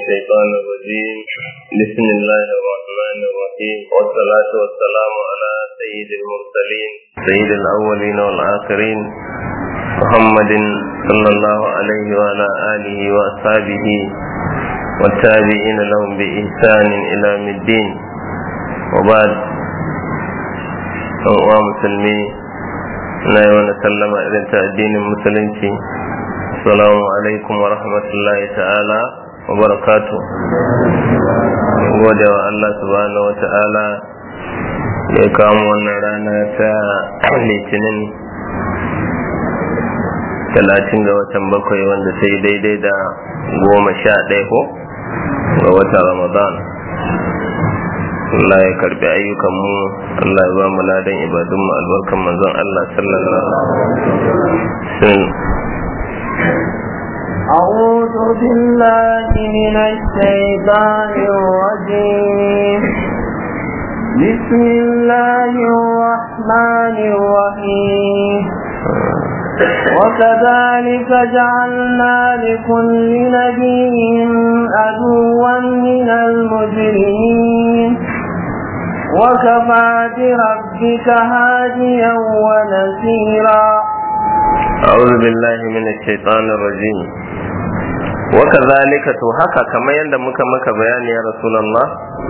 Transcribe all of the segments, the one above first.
الشيطان الرجيم بسم الله الرحمن الرحيم والصلاة والسلام على سيد المرسلين سيد الأولين والآخرين محمد صلى الله عليه وعلى آله وأصحابه والتابعين لهم بإحسان إلى يوم الدين وبعد أنواع مسلمين na yi wani sallama irin ta addinin musulunci assalamu alaikum wa rahmatullahi ta'ala wa barakatu gode wa Allah subhanahu wa ta'ala da ya kawo wannan rana ta litinin talatin ga watan bakwai wanda ta yi daidai da goma sha ɗaya ko ga watan ramadan Allah ya karbi ayyukanmu Allah ya ba mu ladan ibadunmu albarkan manzon Allah sallallahu alaihi أعوذ بالله من الشيطان الرجيم بسم الله الرحمن الرحيم وكذلك جعلنا لكل نبي عدوا من المجرمين وكفى بربك هاديا ونسيرا أعوذ بالله من الشيطان الرجيم وكذلك to haka kamar yadda muka maka bayani ya rasulullah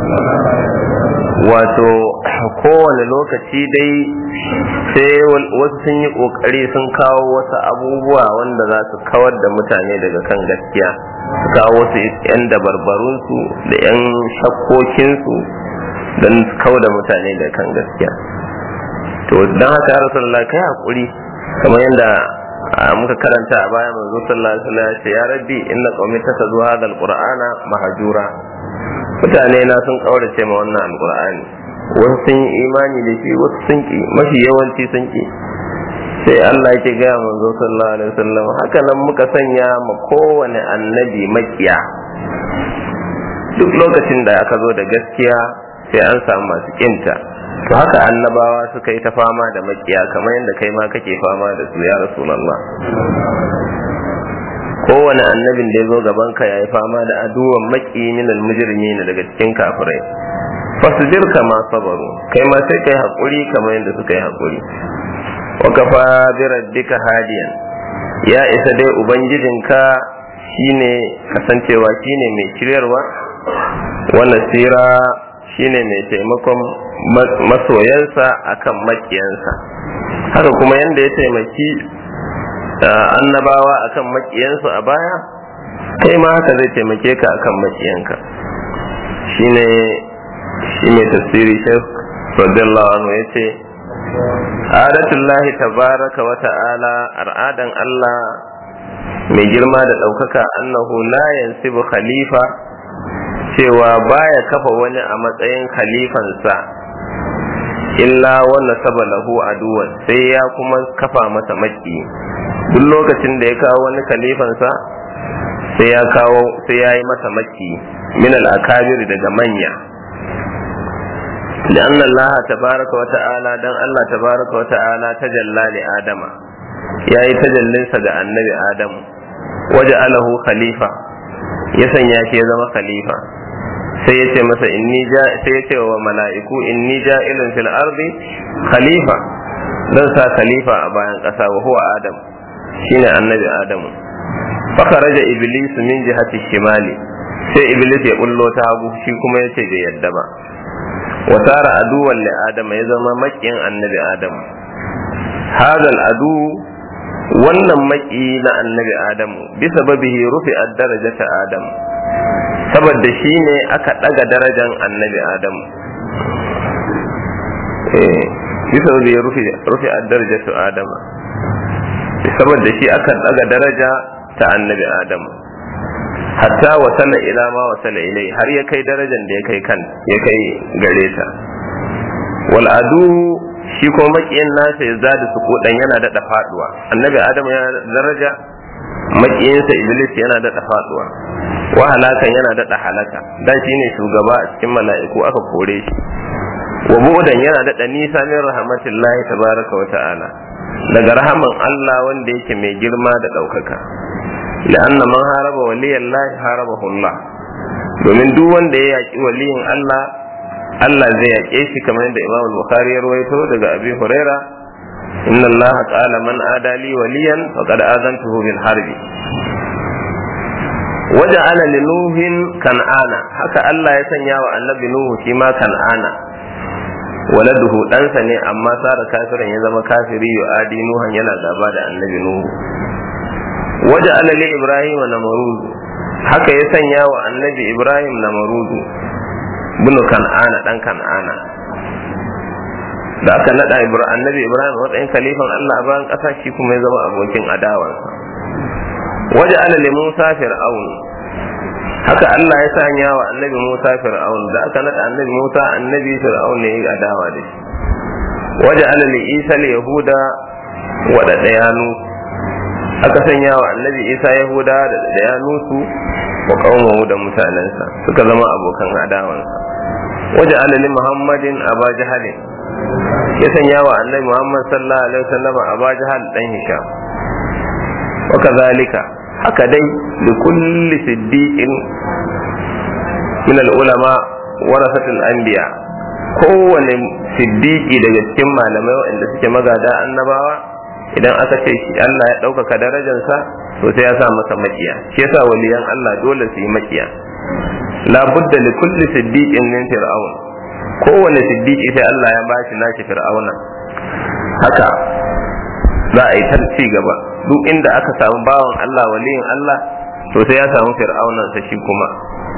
wato kowane lokaci dai sai wasu sun yi kokari sun kawo wasu abubuwa wanda za su kawar da mutane daga kan gaskiya su kawo wasu 'yan dabarbarunsu da 'yan shakkokinsu don su kawo da mutane daga kan gaskiya to don haka ya rasulullah kai hakuri kamar yadda muka karanta a baya manzo sallallahu alaihi wasallam ya ce ya rabbi inna qaumi takazu hadha alqur'ana mahjura mutane na sun kaurace ma wannan alqur'ani wasu sun yi imani da shi wasu sun ki mafi yawanci sun ki sai Allah yake ga manzo sallallahu alaihi wasallam haka nan muka sanya ma kowane annabi makiya duk lokacin da aka zo da gaskiya sai an samu masu kinta to haka annabawa suka yi ta fama da makiya kamar yadda kai ma kake fama da su ya rasulullah kowane annabin da ya zo gaban ka ya yi fama da aduwan maki min almujrimin daga cikin kafirai fasbir kama sabaru kai ma sai kai hakuri kamar yadda suka yi hakuri wa kafa bi rabbika hadiyan ya isa dai ubangijinka shine kasancewa shine mai shiryarwa wa nasira shine mai taimakon masoyansa akan makiyansa haka kuma yadda ya taimaki annabawa akan makiyansu a baya kai ma haka zai taimake ka akan makiyanka shine shi mai tafsiri shek radiyallahu anhu ya ce adatullahi tabaraka wa ta'ala al'adan Allah mai girma da ɗaukaka annahu la yansibu khalifa cewa baya kafa wani a matsayin khalifansa illa wanda saba lahu aduwan sai ya kuma kafa masa maki duk lokacin da ya kawo wani khalifansa sai ya kawo sai ya yi masa maki min al-akabir daga manya لأن الله تبارك وتعالى دان الله تبارك وتعالى تجلى لآدم يا تجلى سجى النبي آدم وجعله خليفة يسنيا شي زما خليفة sai ya ce masa inni ja sai ya ce wa mala'iku inni ja'ilun fil ardi khalifa dan sa khalifa a bayan ƙasa wa huwa adam shine annabi adamu fakaraja iblis min jihati shimali sai iblis ya bullo ta hagu shi kuma ya ce bai yadda ba wa tara aduwan li adama ya zama makiyin annabi adamu hadal adu wannan maki na annabi adamu bisa babihi rufi ad-darajata adamu saboda shi ne aka ɗaga darajan annabi adamu bisa da ya rufe a daraja su adama saboda shi aka ɗaga daraja ta annabi adamu hatta wasala ila ma wasala ilai har ya kai darajan da ya kai kan ya kai gare ta wal adu shi ko makiyin nasa ya zada su kodan yana daɗa faduwa annabi adamu yana daraja makiyinsa iblis yana daɗa faduwa wa halakan yana daɗa halaka dan shine shugaba a cikin mala'iku aka kore shi wa bu'dan yana daɗa nisa min rahmatillahi tabaraka wa ta'ala daga rahaman Allah wanda yake mai girma da ɗaukaka la'anna man haraba waliyallahi harabahu Allah domin duk wanda ya yaki waliyin Allah Allah zai yaƙe shi kamar yadda Imam Bukhari ya rawaito daga Abi Huraira inna Allah qala man adali waliyan faqad azantuhu bil harbi waja'ala li nuhin kan'ana haka Allah ya sanya wa annabi nuhu shi ma kan'ana waladuhu ɗansa ne amma sara kafirin ya zama kafiri yu'adi nuhan yana gaba da annabi nuhu waja'ala li ibrahim namrud haka ya sanya wa annabi ibrahim namrud bunu kan'ana dan kan'ana da aka nada annabi ibrahim matsayin khalifan Allah a bayan ƙasa shi kuma ya zama abokin adawarsa waje ala li Musa fir'aun haka Allah ya sanya wa annabi Musa fir'aun da aka nada annabi Musa annabi fir'aun ne ya adawa da shi waje ala li Isa li yahuda wa da dayanu aka sanya wa annabi Isa yahuda da dayanu su wa qaumahu da mutanensa suka zama abokan adawansa waje ala li Muhammadin aba jahalin ya sanya wa annabi Muhammad sallallahu alaihi wasallam aba jahal dan Hisham وكذلك haka dai da kulli siddiqin min al-ulama warasatul anbiya kowane siddiqi daga cikin malamai waɗanda suke magada annabawa idan aka ce shi Allah ya ɗaukaka darajarsa to sai ya sa masa makiya shi yasa waliyan Allah dole su yi makiya la budda li kulli siddiqin min fir'aun kowane siddiqi sai Allah ya bashi nashi fir'auna haka za a yi ta ci gaba duk inda aka samu bawan Allah waliyin Allah to sai ya samu fir'aunan sa shi kuma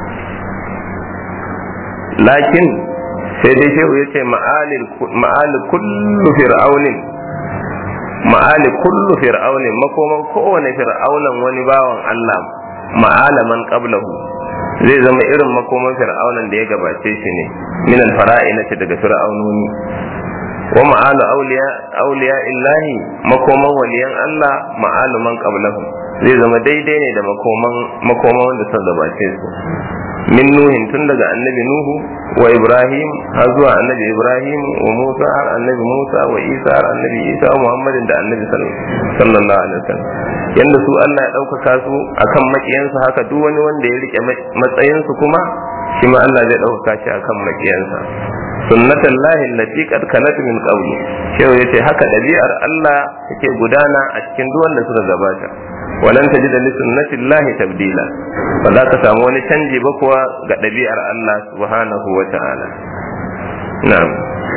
lakin sai dai shehu ya ce ma'ali kullu fir'aunin ma'ali kullu fir'aunin makoman kowane fir'aunan wani bawan Allah ma'alaman qablahu zai zama irin makoman fir'aunan da ya gabace shi ne min al-fara'ina daga fir'aunoni wa ma'alu auliya auliya illahi makoman waliyan Allah ma'alu man qablahum zai zama daidai ne da makoman makoman wanda suka gabace su min nuhin tun daga annabi nuhu wa ibrahim har zuwa annabi ibrahim wa musa har annabi musa wa isa har annabi isa wa muhammadin da annabi sallallahu alaihi wasallam yanda su Allah ya ɗaukaka su akan makiyansa haka duk wani wanda ya rike matsayinsu kuma shi ma Allah zai ɗaukaka shi akan makiyansa sunnatan lahi allati qad kanat min qawli shehu yace haka dabi'ar Allah take gudana a cikin duk wanda suka gabata walan tajid li sunnati llahi tabdila ba za ka samu wani canji ba kuwa ga dabi'ar Allah subhanahu wa ta'ala na'am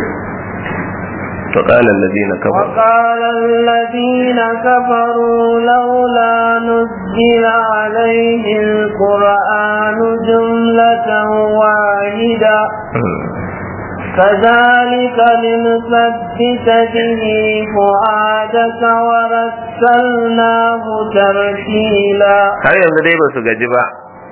وقال الذين كفروا وقال الذين كفروا لولا نزل عليه القرآن جملة واحدة كذلك لنثبت به فؤادك ورسلناه ترتيلا har yanzu dai ba su gaji ba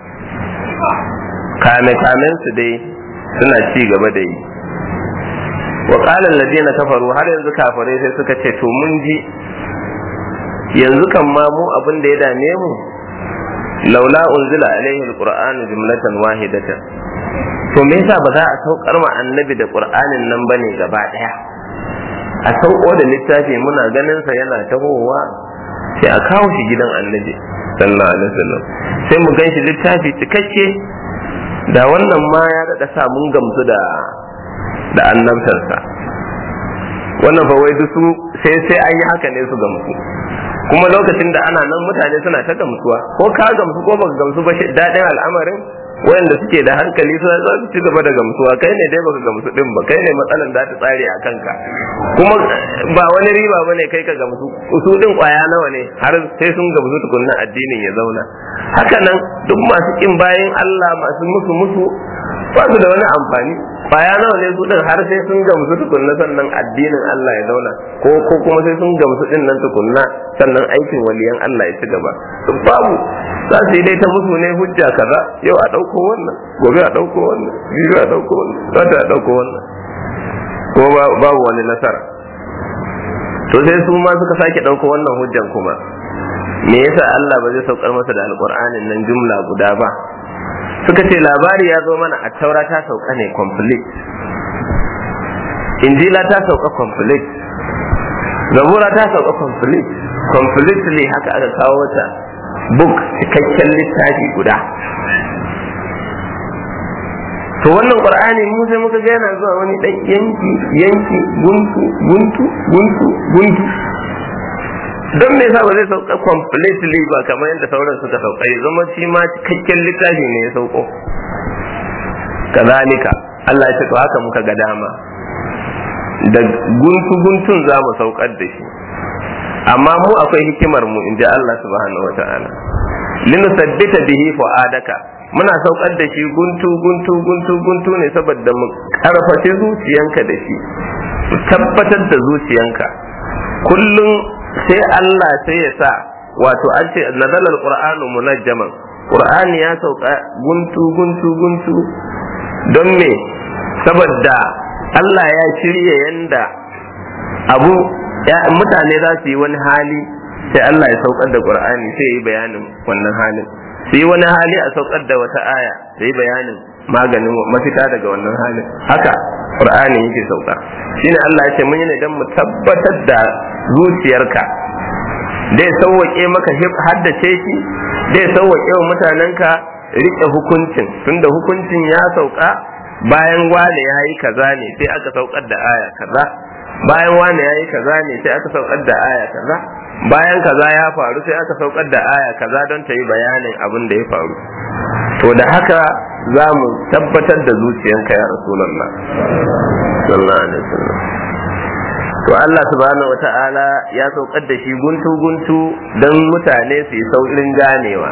kame kamen su dai suna ci gaba da yi wa qala alladhina kafaru har yanzu kafirai sai suka ce to mun ji yanzu kan ma mu abin da ya dame mu laula unzila alaihi alqur'anu jumlatan wahidatan to me yasa ba za a saukar ma annabi da qur'anin nan bane gaba daya a sauko da littafi muna ganin sa yana tahowa sai a kawo shi gidan annabi sallallahu alaihi wasallam sai mu gan shi littafi cikakke da wannan ma ya daɗa sa mun gamsu da da annabtarsa wannan fa wai su sai sai an yi haka ne su gamsu kuma lokacin da ana nan mutane suna ta gamsuwa ko ka gamsu ko baka gamsu ba daɗin al'amarin wayanda suke da hankali suna za su ci gaba da gamsuwa kai ne dai baka gamsu din ba kai ne matsalan za ta tsare a kanka kuma ba wani riba bane kai ka gamsu su din kwaya nawa ne har sai sun gamsu tukunna addinin ya zauna haka nan duk masu kin bayan Allah masu musu musu ba su da wani amfani kwaya nawa ne su din har sai sun gamsu tukunna sannan addinin Allah ya zauna ko ko kuma sai sun gamsu din nan tukunna sannan aikin waliyan Allah ya ci gaba babu za su yi dai ta musu ne hujja kaza yau a ɗauko wannan gobe a ɗauko wannan jibi a ɗauko wannan zata a ɗauko wannan ko babu wani nasara to sai su ma suka sake ɗauko wannan hujjan kuma me yasa Allah ba zai saukar masa da alƙur'anin nan jumla guda ba suka ce labari ya zo mana a taura ta sauka ne complete injila ta sauka complete zabura ta sauka complete completely haka aka kawo ta book cikakken littafi guda to wannan qur'ani mu sai muka ga yana zuwa wani dan yanki yanki guntu guntu guntu guntu don me yasa ba zai sauka completely ba kamar yadda sauran suka sauka ya zama shi ma cikakken littafi ne ya sauko kazalika Allah ya ce to haka muka ga dama da guntu guntun za mu saukar da shi amma mu akwai hikimar mu inji Allah subhanahu wataala linusabbita bihi fu'adaka muna saukar da shi guntu guntu guntu guntu ne saboda mu karfafe zuciyanka da shi mu tabbatar da zuciyanka kullum sai Allah sai ya sa wato an ce nazalal qur'anu munajjaman qur'ani ya sauka guntu guntu guntu don me saboda Allah ya shirya yanda abu mutane za su yi wani hali sai Allah ya saukar da qur'ani sai ya yi bayanin wannan halin sai wani hali a saukar da wata aya sai bayanin maganin mafita daga wannan halin haka qur'ani yake sauka shine Allah ya ce mun yi ne dan mu tabbatar da zuciyarka dai sauwake maka haddace shi dai sauwake wa mutanenka rike hukuncin tunda hukuncin ya sauka bayan wane ya yi kaza ne sai aka saukar da aya kaza bayan wane ya yi kaza ne sai aka saukar da aya kaza bayan kaza ya faru sai aka saukar da aya kaza don ta yi bayanin abin da ya faru to da haka za mu tabbatar da zuciyanka ya rasulallah sallallahu alaihi wasallam to Allah subhanahu wata'ala ya saukar da shi guntu guntu don mutane su yi saurin ganewa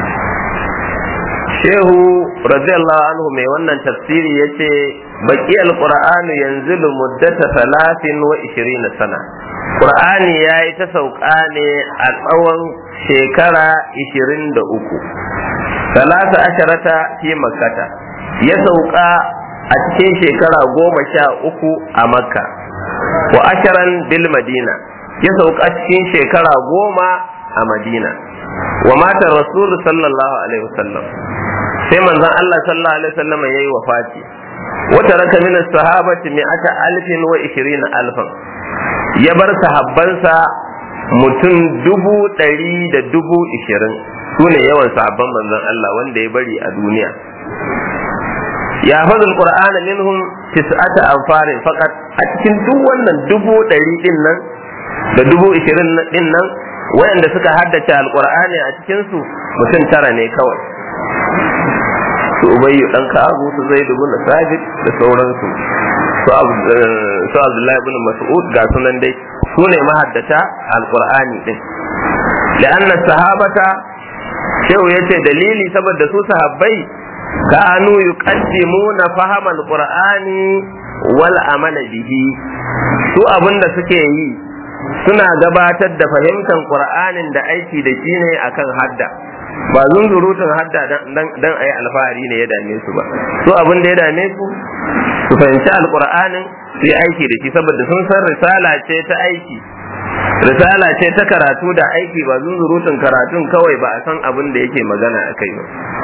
shehu radiyallahu anhu mai wannan tafsiri ya ce baki alqur'anu yanzilu muddata talatin wa ishirina sana qur'ani ya yi ta sauka ne a tsawon shekara ishirin da uku talata asharata fi makkata ya sauka a cikin shekara goma sha uku a makka wa asharan bil madina ya sauka cikin shekara goma a madina wa mata rasulu sallallahu alaihi wasallam sai manzon Allah sallallahu alaihi wasallam yayi wafati wata raka min sahabati mi'ata alfin wa ishirina alfan ya bar sahabbansa mutum dubu ɗari da dubu ishirin su ne yawan sahabban manzon Allah wanda ya bari a duniya ya faɗi alƙur'ana minhum tis'ata anfarin faqat a cikin duk wannan dubu ɗari ɗin nan da dubu ishirin ɗin nan wayanda suka haddace alƙur'ani a cikinsu mutum tara ne kawai su ubayyu dan ka'abu su zai dubu na sabit da sauransu su abdullahi ibn mas'ud ga sunan dai su ne mahaddata alqur'ani din la'anna sahabata shehu yace dalili saboda su sahabbai kanu yuqaddimuna fahama alqur'ani wal amala bihi su abinda suke yi suna gabatar da fahimtar qur'anin da aiki da shi ne akan hadda ba zunzurutun hadda dan a yi alfahari ne ya dame su ba su abin da ya dame su su fahimci alkur'anin su yi aiki da shi saboda sun san risala ce ta aiki risala ce ta karatu da aiki ba zunzurutun karatun kawai ba a san abin da yake magana a kai ba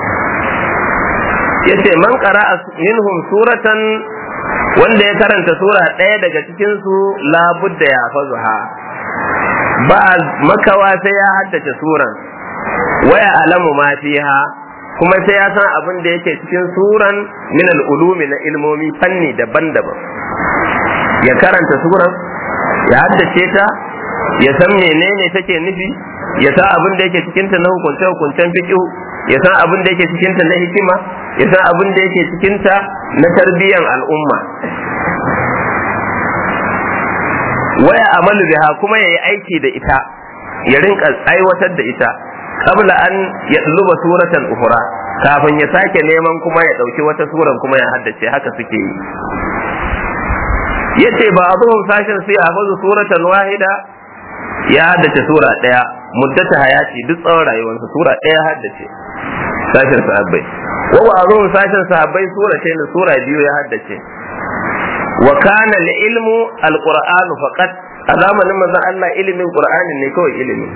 yace man qara'a minhum suratan wanda ya karanta sura ɗaya daga cikin su labudda ya fazuha ba makawa sai ya haddace suran waya alamu ma fiha kuma sai ya san abin da yake cikin suran min al-ulumi na ilmomi fanni daban-daban ya karanta suran ya haddace ta ya san menene take nufi ya san abin da yake cikin ta na hukunce hukuncen fiqh ya san abin da yake cikin ta na hikima ya san abin da yake cikin ta na tarbiyyar al'umma waya amalu biha kuma yayi aiki da ita ya rinka aiwatar da ita qabla an yatluba suratan ukhra kafin ya sake neman kuma ya dauki wata suran kuma ya haddace haka suke yi yace ba azuhum sashin sai hafazu suratan wahida ya haddace sura daya muddata hayati duk tsawon rayuwarsa sura daya haddace sashin sahabbai wa ba azuhum sashin sahabbai sura ce sura biyu ya haddace wa kana ilmu alqur'anu faqat a zamanin manzon Allah ilimin qur'ani ne kawai ilimi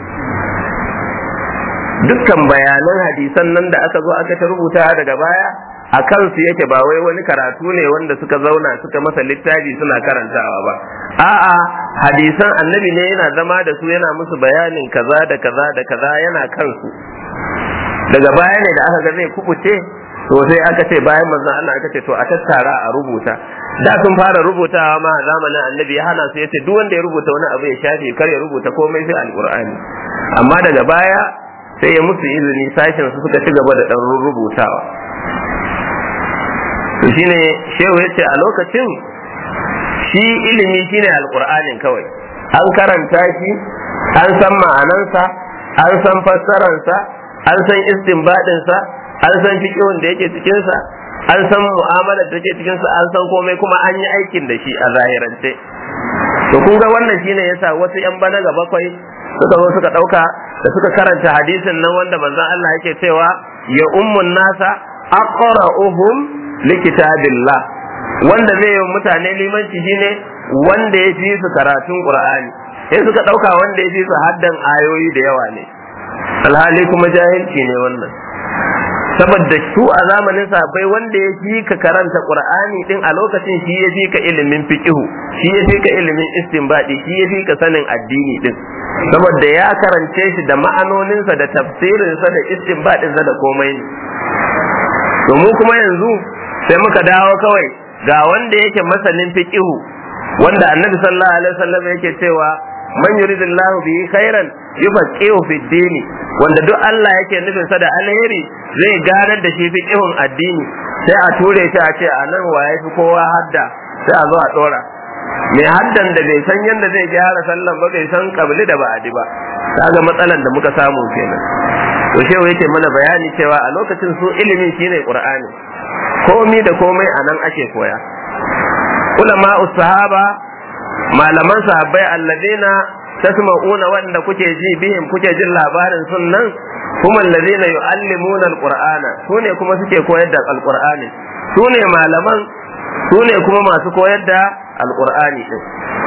dukkan bayanan hadisan nan da aka zo aka ta rubuta daga baya a kansu yake ba wai wani karatu ne wanda suka zauna suka masa littafi suna karantawa ba a'a hadisan annabi ne yana zama da su yana musu bayanin kaza da kaza da kaza yana kansu daga baya ne da aka ga zai kubuce to sai aka ce bayan manzon Allah aka ce to a tattara a rubuta da sun fara rubutawa ma a zamanin annabi ya hana su yace duk wanda ya rubuta wani abu ya shafe kar ya rubuta komai sai alqur'ani amma daga baya sai ya musu izini sashen su suka ci gaba da dan rubutawa to shine shehu yace a lokacin shi ilimi shine alqur'anin kawai an karanta shi an san ma'anansa an san fassararsa an san istinbadinsa an san fiqhun da yake cikinsa an san mu'amalar da take cikinsa an san komai kuma an yi aikin da shi a zahirance to kun ga wannan shine yasa wasu yan bana ga bakwai suka zo suka dauka da suka karanta hadisin nan wanda manzon Allah yake cewa ya ummun nasa aqra'uhum likitabillah wanda zai yi mutane limanci shine wanda ya fi su karatun qur'ani sai suka dauka wanda ya fi su haddan ayoyi da yawa ne alhali kuma jahilci ne wannan saboda su a zamanin sahabbai wanda ya fi ka karanta qur'ani din a lokacin shi ya fi ka ilimin fiqihu shi ya fi ka ilimin istinbadi shi ya fi ka sanin addini din saboda ya karance shi da ma'anoninsa da tafsirinsa da istinbadinsa da komai ne to mu kuma yanzu sai muka dawo kawai ga wanda yake masanin fiqihu wanda annabi sallallahu alaihi wasallam yake cewa man yuridillahu bihi khairan yufaqihu fi dini wanda duk Allah yake nufin sa da alheri zai ganar da shi fiqihun addini sai a ture shi a ce a nan waye fi kowa hadda sai a zo a dora mai haddan da bai san yadda zai gyara sallan ba bai san kabli da ba'adi ba kaga matsalan da muka samu kenan to shehu yake mana bayani cewa a lokacin su ilimi shine qur'ani komi da komai a nan ake koya ulama sahaba malaman sahabbai alladina tasma'una wanda kuke ji bihim kuke jin labarin sunnan kuma alladina yu'allimuna alqur'ana sune kuma suke koyar da alqur'ani sune malaman sune kuma masu koyar da alqur'ani din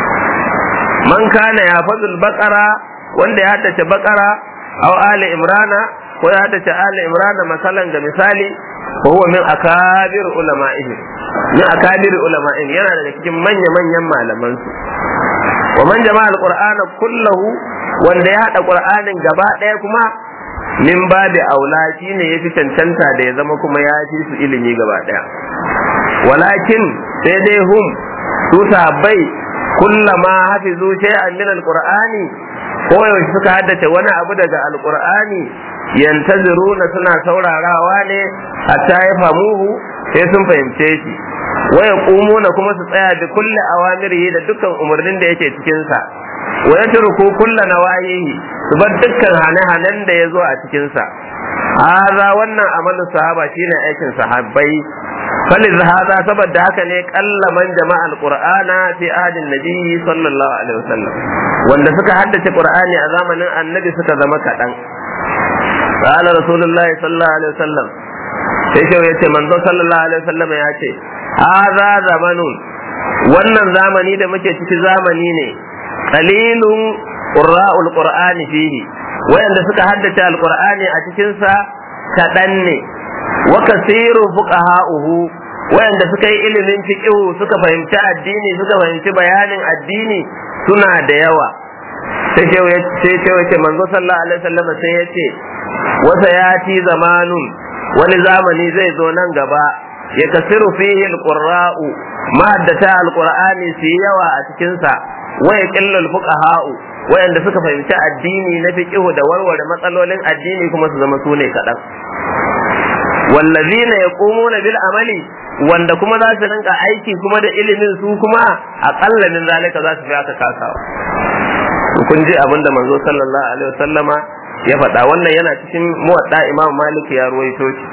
man kana yafazul baqara wanda ya haddace baqara aw ali imrana ko ya haddace ali imrana masalan ga misali ko huwa min akabir ulama'ihim min akabir ulama'ihim yana daga cikin manya manyan malaman su wa man jama'a alqur'ana kullahu wanda ya hada qur'anin gaba daya kuma min babi aula shine yafi cancanta da ya zama kuma ya fi su ilimi gaba daya walakin sai dai hum su sahabbai kullama hafizu shay'an min alqur'ani ko yaushe suka haddace wani abu daga alqur'ani yantaziruna suna saurarawa ne hatta ya famuhu sai sun fahimce shi waya kumuna kuma su tsaya da kulle awamirihi da dukkan umarnin da yake cikin sa wa yatruku kullu nawahihi su bar dukkan hane-hanen da ya zo a cikin sa haza wannan amalin sahaba shine aikin sahabbai faliz haza saboda haka ne kalla man jama'a alqur'ana fi ahadin nabi sallallahu alaihi wasallam wanda suka haddace qur'ani a zamanin annabi suka zama kadan قال رسول الله صلى الله عليه وسلم sai shi ya ce manzo sallallahu alaihi wasallam ya ce hadha zamanun wannan zamani da muke ciki zamani ne qalilun qurra'ul qur'ani fihi wayanda suka haddace alqur'ani a cikin sa kadan ne wa kasiru fuqaha'uhu wayanda suka yi ilimin fiqh suka fahimci addini suka fahimci bayanin addini suna da yawa sai ce sai ce manzo sallallahu alaihi wasallam sai ya ce wasa yati zamanun wani zamani zai zo nan gaba ya kasiru fihi alqurra'u mahaddata alqur'ani su yi yawa a cikin sa wa yaqillu alfuqaha'u wayanda suka fahimci addini na fiqh da warware matsalolin addini kuma su zama sune kadan wallazina yaqumuna bil amali wanda kuma za su rinka aiki kuma da ilimin su kuma aqalla min zalika za su fi aka kasawa kun ji abinda manzo sallallahu alaihi wasallama ya faɗa wannan yana cikin muwadda imam malik ya ruwaito shi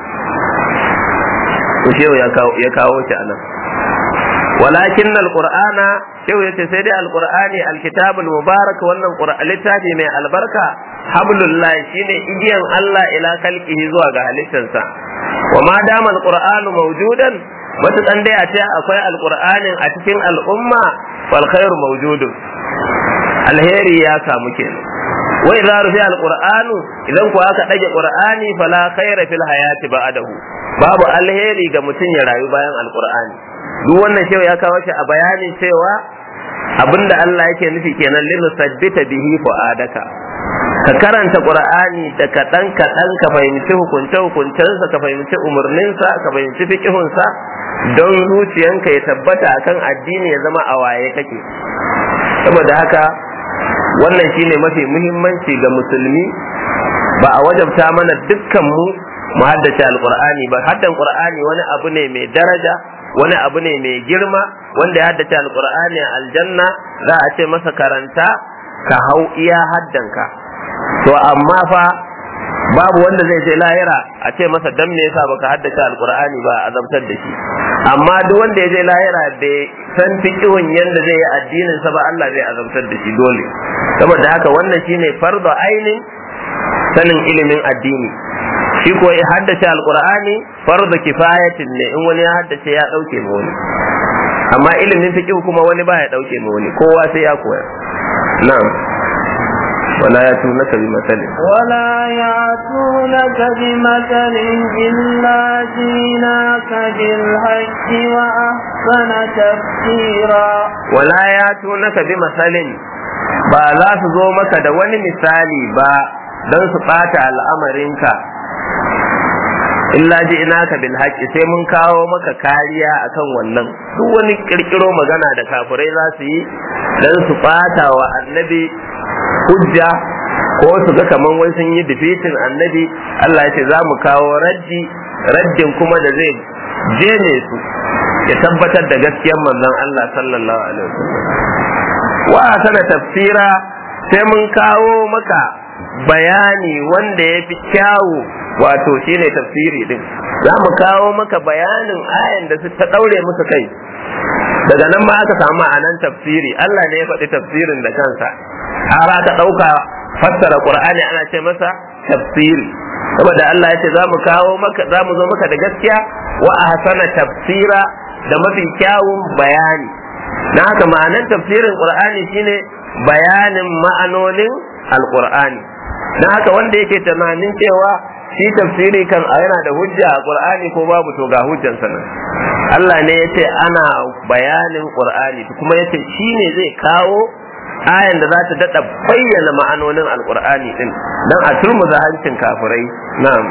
to shehu ya kawo ya kawo shi anan walakin alqur'ana shehu yace sai dai alqur'ani alkitabul mubarak wannan qur'an littafi mai albarka hablullah shine igiyan Allah ila kalqihi zuwa ga halittarsa wa ma dama alqur'anu mawjudan matukan dai a ce akwai alqur'anin a cikin al'umma wal khairu mawjudun alheri ya samu kenan wa idza rufi alqur'anu idan ku aka dage qur'ani fala khaira fil hayati ba'dahu babu alheri ga mutum ya rayu bayan alqur'ani duk wannan cewa ya kawo shi a bayanin cewa abinda Allah yake nufi kenan lin sabbita bihi fu'adaka ka karanta qur'ani da kaɗan kaɗan ka fahimci hukunce hukuncensa ka fahimci umarninsa ka fahimci fiqihunsa don zuciyanka ya tabbata akan addini ya zama a waye kake saboda haka wannan shine mafi muhimmanci ga musulmi ba a wajabta mana dukkan mu mu haddace alqur'ani ba haddan qur'ani wani abu ne mai daraja wani abu ne mai girma wanda ya haddace alqur'ani a aljanna za a ce masa karanta ka hau iya haddanka to amma fa babu wanda zai je lahira a ce masa dan me yasa baka haddace alqur'ani ba a azabtar da shi amma duk wanda ya je lahira bai san fiqhun yanda zai yi addinin sa ba Allah zai azabtar da shi dole saboda haka wannan shine fardu ainin sanin ilimin addini shi ko ya haddace alqur'ani fardu kifayatin ne in wani ya haddace ya dauke ma wani amma ilimin fiqh kuma wani ba ya dauke ma wani kowa sai ya koya na'am ولا يأتونك بمثل ولا يأتونك بمثل إلا جيناك بالحق وأحسن تفسيرا ولا يأتونك بمثل ba za su zo maka da wani misali ba don su ɓata al'amarinka illa ji ina ka bil haƙi sai mun kawo maka kariya akan wannan duk wani ƙirƙiro magana da kafirai za su yi don su ɓata wa annabi hujja ko su ga kaman wai sun yi defeating annabi Allah ya ce za mu kawo raddi raddin kuma da zai jene su ya tabbatar da gaskiyar manzon Allah sallallahu alaihi wasallam wa sana tafsira sai mun kawo maka bayani wanda ya fi kyawu wato shine tafsiri din za mu kawo maka bayanin ayan da ta daure musu kai daga nan ma aka samu anan tafsiri Allah ne ya faɗi tafsirin da kansa har aka ɗauka fassara Qur'ani ana ce masa tafsiri saboda Allah ya ce za mu kawo maka za mu zo maka da gaskiya wa ahsana tafsira da mafi kyawun bayani na haka ma'anar tafsirin Qur'ani shine bayanin ma'anonin alqur'ani na haka wanda yake tunanin cewa shi tafsiri kan yana da hujja a Qur'ani ko babu to ga hujjansa nan Allah ne ya ce ana bayanin Qur'ani kuma ya ce shi ne zai kawo ayan da za ta daɗa bayyana ma'anonin alƙur'ani ɗin don a turmuza hancin kafirai na'am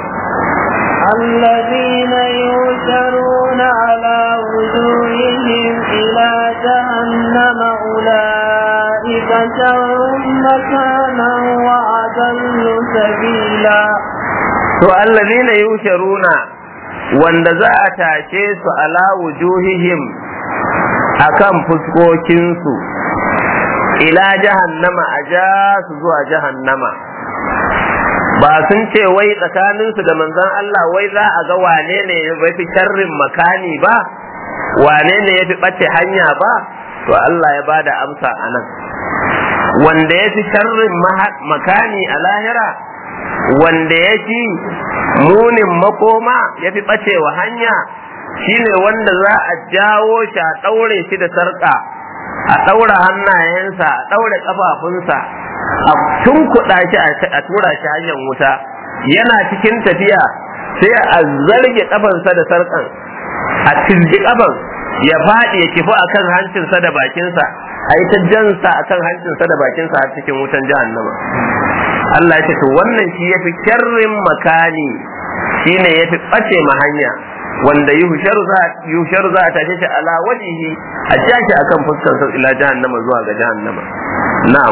الذين يوشرون على وجوههم إلى جهنم أولئك شر مكانا وأضل سبيلا to allazina yusharuna wanda za a tashe su ala wujuhihim akan fuskokinsu ila jahannama a ja su zuwa jahannama ba sun ce wai tsakaninsu da manzon Allah wai za a ga wane ne ya fi sharrin makani ba wane ne ya fi ɓace hanya ba to Allah ya bada amsa a nan wanda ya fi sharrin makani a lahira wanda ya fi munin makoma ya fi ɓacewa hanya shine wanda za a jawo shi a ɗaure shi da sarƙa a ɗaura hannayensa a ɗaure ƙafafunsa a tunkuɗa shi a tura shi hanyar wuta yana cikin tafiya sai a zarge ƙafansa da sarƙan a tilji ƙafan ya faɗi ya kifi a kan hancinsa da bakinsa a yi ta jansa a kan hancinsa da bakinsa a cikin wutan jahannama Allah ya ce to wannan shi ya fi kyarrin makani shi ne ya fi ɓace ma hanya wanda yuhsharu za a tashe shi ala wajihi a tashi akan fuskar sa ila jahannama zuwa ga jahannama na'am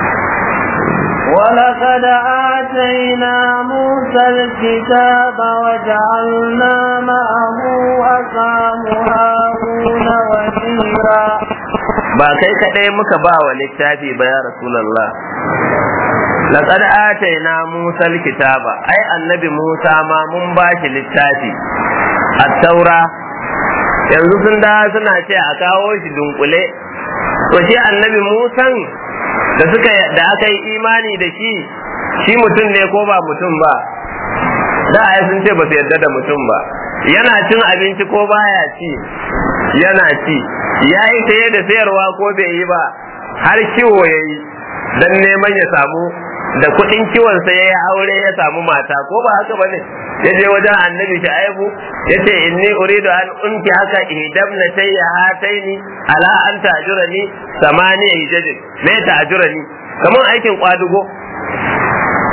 ولقد آتينا موسى الكتاب وجعلنا معه أخاه هارون وزيرا ba kai kadai muka ba wa littafi ba ya rasulullah laqad atayna musa alkitaba ai annabi musa ma mun ba shi littafi at-taura yanzu sun da suna ce a kawo shi dunkule to shi annabi musan da suka da aka yi imani da shi shi mutum ne ko ba mutum ba da ai sun ce ba su yarda da mutum ba yana cin abinci ko baya ci yana ci ya yi saye da sayarwa ko bai yi ba har kiwo ya yi don neman ya samu da kuɗin kiwonsa ya yi aure ya samu mata ko ba haka ba ne ya je wajen annabi aibu ya ce inni uridu an unki haka ihdam na tayya hataini ala an tajura ni samani hijajin me tajura ni kamar aikin kwadugo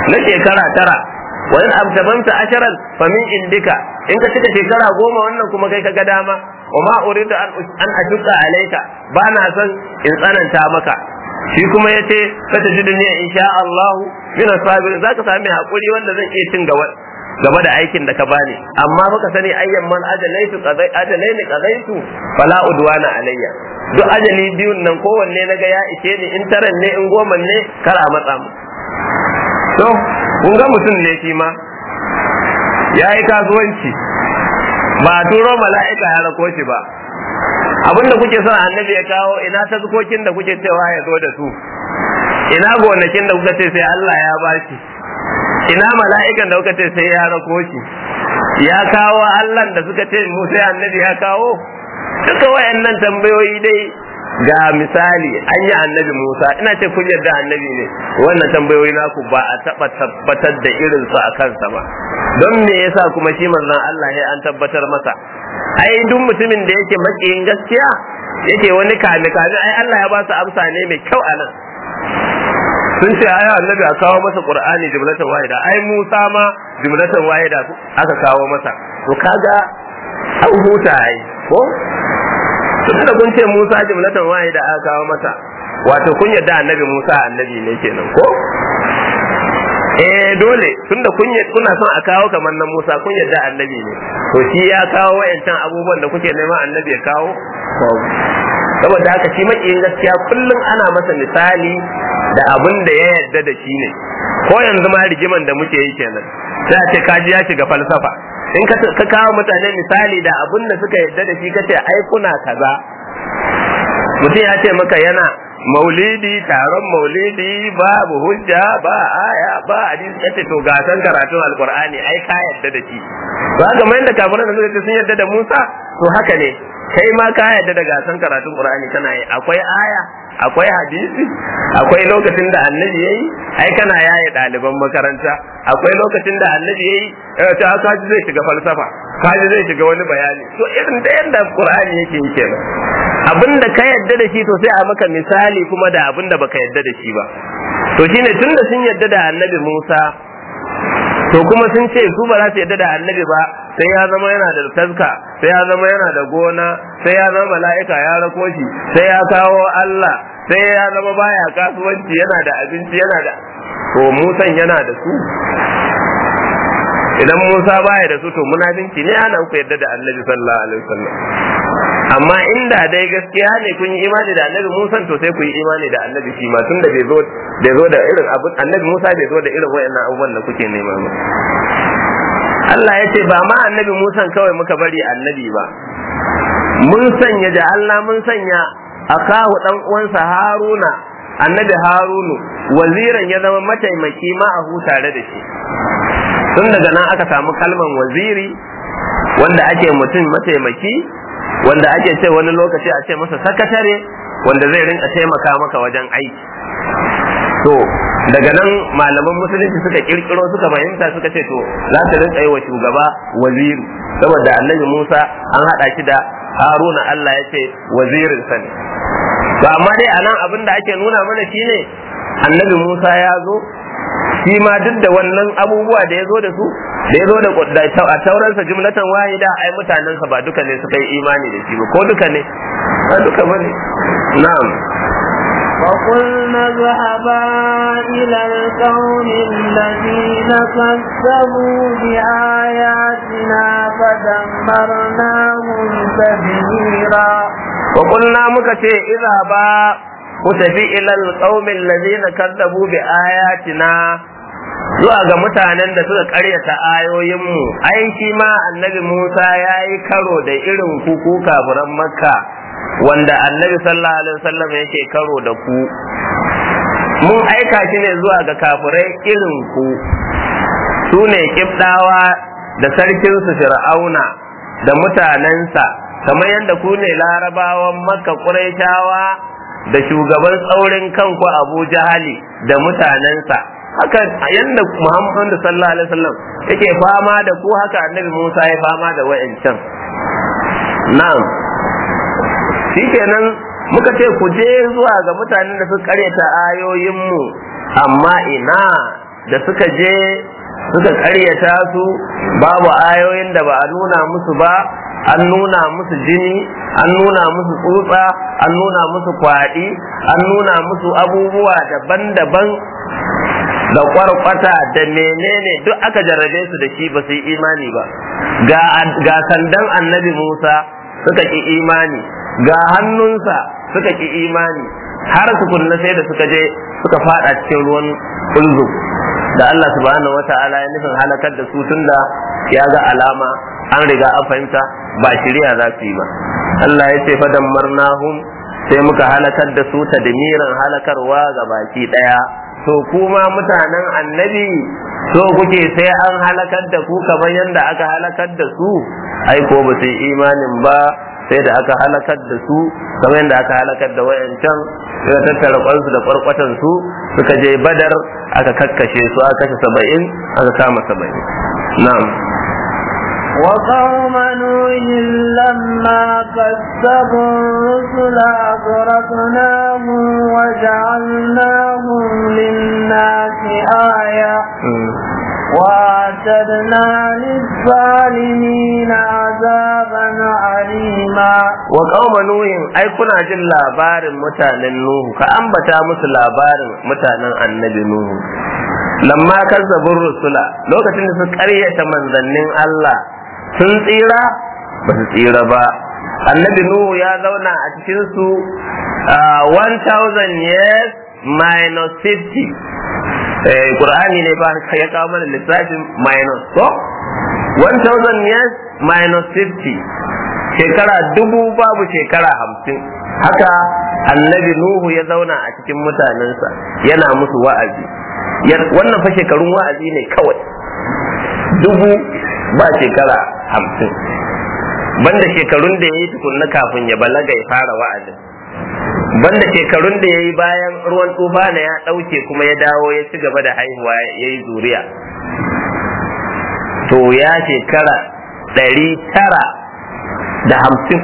na shekara tara wa in abtabanta asharan fa min indika in ka cika shekara goma wannan kuma kai ka ga dama wa ma uridu an an ashqa alayka ba na son in tsananta maka shi kuma yace ka ta jidni insha Allah min asabir zaka sami hakuri wanda zan iya cin gaba game da aikin da ka bani amma baka sani ayyan man ajalaitu qadai ajalaini qadaitu fala udwana alayya duk ajali biyun nan kowanne naga ya ishe ni in taran ne in goma ne kar a matsa mu to kun ga mutum ne shi ma ya yi kasuwanci ba a turo mala'ika ya rako shi ba abinda kuke son annabi ya kawo ina tazkokin da kuke cewa ya zo da su ina gonakin da kuka ce sai Allah ya bashi ina mala'ikan da kuka ce sai ya rako shi ya kawo Allah da suka ce mu sai annabi ya kawo duka wayannan tambayoyi dai ga misali an yi annabi Musa ina ce kun yarda annabi ne wannan tambayoyi naku ba a taba tabbatar da irin su a kansa ba don me yasa kuma shi manzon Allah ya an tabbatar masa ai duk mutumin da yake makiyin gaskiya yake wani kame kame ai Allah ya ba su amsa ne mai kyau anan sun ce ai annabi a kawo masa qur'ani jumlatan wahida ai Musa ma jumlatan wahida aka kawo masa to kaga an huta ai ko tunda kun ce Musa jumlatan wahida aka kawo masa wato kun yarda annabi Musa annabi ne kenan ko eh dole tunda kun kuna son a kawo kamar nan Musa kun yarda annabi ne to shi ya kawo wayancan abubuwan da kuke neman annabi ya kawo saboda haka shi makiyin gaskiya kullum ana masa misali da abin da ya yarda da shi ne ko yanzu ma rigiman da muke yi kenan sai a ce kaji ya shiga falsafa in ka kawo mutane misali da abin da suka yarda da shi kace ai kuna kaza mutum ya ce maka yana maulidi taron maulidi babu hujja ba aya ba hadisi kace to gasan karatun alqur'ani ai ka yarda da shi ba ga mai da kafiran da suka ce sun yarda da Musa to haka ne kai ma ka yarda da gasan karatun qur'ani kana yi akwai aya akwai hadisi akwai lokacin da annabi yayi ai kana yaye ɗaliban makaranta akwai lokacin da annabi yayi ta kaji zai shiga falsafa kaji zai shiga wani bayani to irin da yanda qur'ani yake yi kenan abinda ka yadda da shi to sai a maka misali kuma da abinda baka yadda da shi ba to shine tunda sun yadda da annabi Musa to kuma sun ce su ba za su yadda da annabi ba sai ya zama yana da taska sai ya zama yana da gona sai ya zama mala'ika ya rako shi sai ya kawo Allah sai ya zama baya kasuwanci yana da abinci yana da to Musan yana da su idan Musa baya da su to munafinci ne ana ku yadda da Annabi sallallahu alaihi wasallam amma inda dai gaskiya ne kun yi imani da Annabi Musa to sai ku yi imani da Annabi shi ma tunda bai zo bai zo da irin abu Annabi Musa bai zo da irin wayannan abubuwan da kuke nema ba Allah ya ce ba ma Annabi Musa kawai muka bari Annabi ba mun sanya da Allah mun sanya akahu dan uwansa Haruna Annabi Harunu waziran ya zama mataimaki ma a tare da shi tun daga nan aka samu kalman waziri wanda ake mutum mataimaki wanda ake ce wani lokaci a ce masa sakatare wanda zai rinka taimaka maka wajen aiki to daga nan malaman musulunci suka kirkiro suka fahimta suka ce to za su rinka yi wa shugaba waziri saboda annabi musa an haɗa shi da haruna allah ya ce wazirin sa ne to amma dai a nan abin da ake nuna mana shine annabi musa ya zo shi ma duk da wannan abubuwa da ya zo da su da ya zo da a tauransa jumlatan wahida ai mutanensa ba duka ne suka yi imani da shi ba ko duka ne ba duka ba ne na'am وقلنا اذهبا إلى القوم الذين كذبوا بآياتنا فدمرناهم تدميرا وقلنا مكتي إذا با متفي إلى القوم الذين كذبوا بآياتنا zuwa ga mutanen da suka karyata ayoyinmu ai shi ma annabi Musa ya yi karo da irin kuku kafiran makka wanda annabi sallallahu alaihi wasallam yake karo da ku mun aika shi ne zuwa ga kafirai irin ku su ne kibdawa da sarkinsu fir'auna da mutanensa kamar yadda ku ne larabawan makka ƙuraishawa da shugaban tsaurin kanku abu jahali da mutanensa haka yadda muhammadu sallallahu alaihi wasallam yake fama da ku haka annabi musa ya fama da wa'ancan na'am shikenan muka ce ku je zuwa ga mutanen da suka karyata ayoyinmu amma ina da suka je suka karyata su babu ayoyin da ba a nuna musu ba an nuna musu jini an nuna musu tsutsa an nuna musu kwaɗi an nuna musu abubuwa daban-daban da kwarkwata da menene duk aka jarrabe su da shi ba su yi imani ba ga sandan annabi musa suka ki imani ga hannunsa suka ki imani har su kunna sai da suka je suka fada cikin ruwan ulzu da Allah subhanahu wata'ala ya nufin halakar da su tunda ya ga alama an riga an fahimta ba shirya za su yi ba Allah ya ce fadan marnahum sai muka halakar da su tadmiran halakarwa ga baki daya to kuma mutanen annabi so kuke sai an halakar da ku kamar yadda aka halakar da su ai ko ba su yi imanin ba sai da aka halakar da su kamar yadda aka halakar da wayancan suka tattara kwansu da kwarkwatan su suka je badar aka kakkashe su aka kashe saba'in aka kama saba'in na'am وقوم نوح لما كذبوا الرسل أغرقناهم وجعلناهم للناس آية وأعتدنا للظالمين عذابا عليما وقوم نوح أي كنا جل labarin mutanen Nuhu ka ambata musu labarin mutanen annabi Nuhu lamma kazzabur rusula lokacin da su karyata manzannin Allah sun tsira ba su tsira ba annabi Nuhu ya zauna a cikin su 1000 years minus 50 Qur'ani ne ba ya kawo mana lissafin minus ko 1000 years minus 50 shekara dubu babu shekara hamsin haka annabi Nuhu ya zauna a cikin mutanensa yana musu wa'azi wannan fa shekarun wa'azi ne kawai dubu ba shekara hamsin banda shekarun da ya yi tukunna kafin ya balaga ya fara wa'azin banda shekarun da ya yi bayan ruwan tufana ya ɗauke kuma ya dawo ya ci gaba da haihuwa ya yi zuriya to ya shekara ɗari tara da hamsin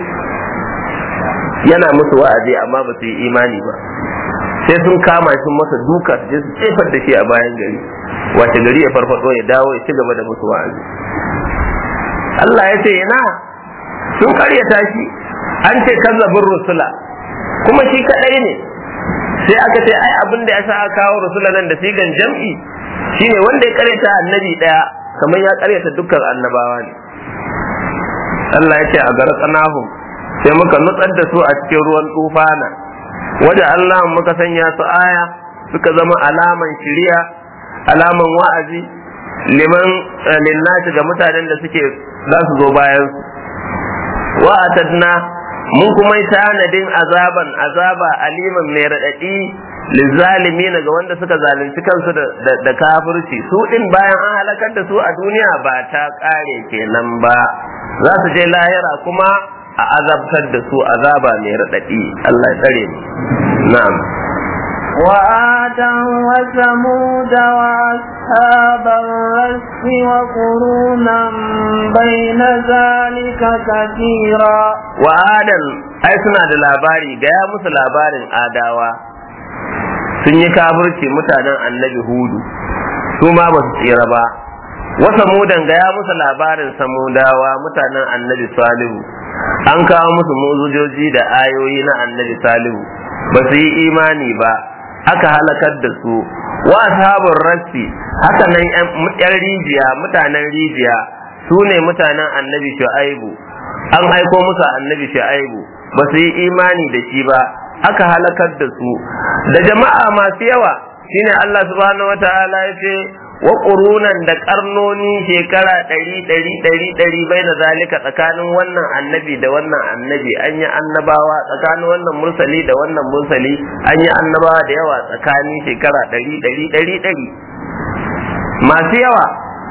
yana musu wa'azi amma ba su yi imani ba sai sun kama sun masa duka su su jefar da shi a bayan gari wace gari ya farfado ya dawo ya ci gaba da musu wa'azi Allah ya ce ina sun karyata shi an ce kazzabin rusula kuma shi kadai ne sai aka ce ai abin da ya sa aka kawo rusula nan da sigan jam'i shine wanda ya karyata annabi daya kamar ya karyata dukkan annabawa ne Allah ya ce a gara tsanahum sai muka nutsar da su a cikin ruwan tufana waje Allah muka sanya su aya suka zama alaman shiriya alaman wa'azi liman linnati ga mutanen da suke za su zo bayan su wa'atadna mun kuma yi tanadin azaban azaba aliman mai raɗaɗi lizalimi ga wanda suka zalunci kansu da kafirci su din bayan an halakar da su a duniya ba ta ƙare kenan ba za su je lahira kuma a azabtar da su azaba mai raɗaɗi Allah ya tsare mu na'am وآدا وثمود وأصحاب الرس وقرونا بين ذلك كثيرا وآدا أي سنة labari gaya musu labarin adawa sun yi kafirci mutanen annabi hudu su ma ba su tsira ba wasa mudan gaya musu labarin samudawa mutanen annabi salihu an kawo musu muzujoji da ayoyi na annabi salihu ba su yi imani ba aka halakar da su wa ashabun rassi haka nan yan rijiya mutanen rijiya su ne mutanen annabi shu'aibu an aiko musu annabi shu'aibu ba su yi imani da shi ba aka halakar da su da jama'a masu yawa shine Allah subhanahu wataala ya ce wa ƙurunan da ƙarnoni shekara ɗari ɗari ɗari ɗari bai da zalika tsakanin wannan annabi da wannan annabi an yi annabawa tsakanin wannan mursali da wannan mursali an yi annabawa da yawa tsakanin shekara ɗari ɗari ɗari ɗari masu yawa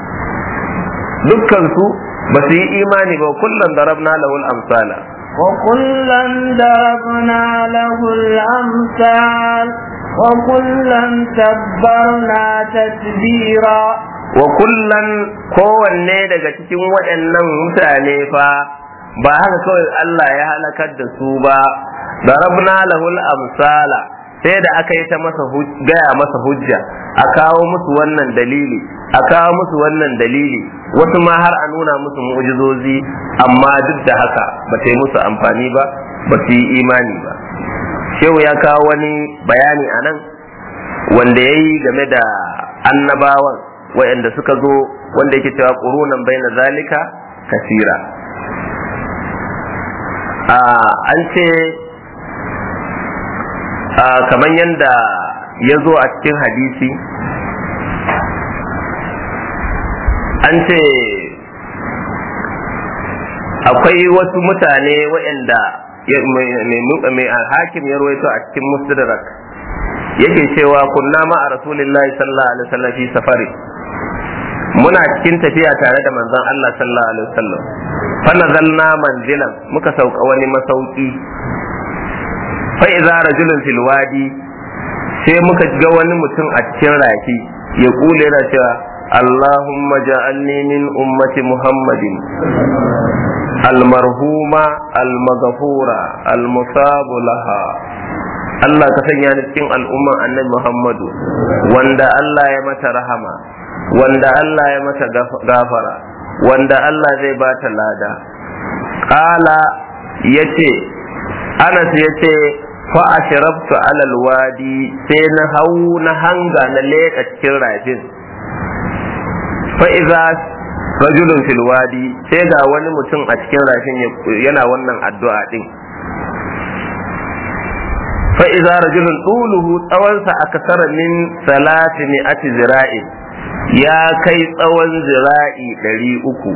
dukkansu ba su yi imani ba kullum da rabna lahul amsala وكلا ضربنا له الأمثال وكلا تبرنا تتبيرا وكلا kowanne daga cikin waɗannan mutane fa ba haka kawai Allah ya halakar da su ba darabna lahul amsala sai da aka yi ta masa gaya masa hujja a kawo musu wannan dalili a kawo musu wannan dalili wasu ma har a nuna musu mu'jizozi amma duk da haka ba ta yi musu amfani ba ba su yi imani ba shehu ya kawo wani bayani a nan wanda ya yi game da annabawan waɗanda suka zo wanda yake cewa ƙurunan bai na zalika kasira an ce kamar yadda ya zo a cikin hadisi an ce akwai wasu mutane waɗanda mai hakim ya rawaito a cikin musdrak yake cewa kunna ma a rasulillahi sallallahu alaihi wasallam fi safari muna cikin tafiya tare da manzon Allah sallallahu alaihi wasallam fa nazalna manzilan muka sauka wani masauki fa idza rajulun fil wadi sai muka ga wani mutum a cikin rafi ya kule yana cewa Allahumma ja'alni min ummati Muhammadin almarhuma almaghfura almusabu laha Allah ka sanya ni cikin al'umman annabi Muhammadu wanda Allah ya mata rahama wanda Allah ya mata gafara wanda Allah zai ba ta lada ƙala ya ce anas ya ce fa ashrabtu alal wadi sai na hau na hanga na leƙa cikin rafin fa iza rajulun fil wadi sai ga wani mutum a cikin rafin yana wannan addu'a din fa iza rajulun tuluhu tsawonsa akasara min salati mi'ati zira'in ya kai tsawon zira'i ɗari uku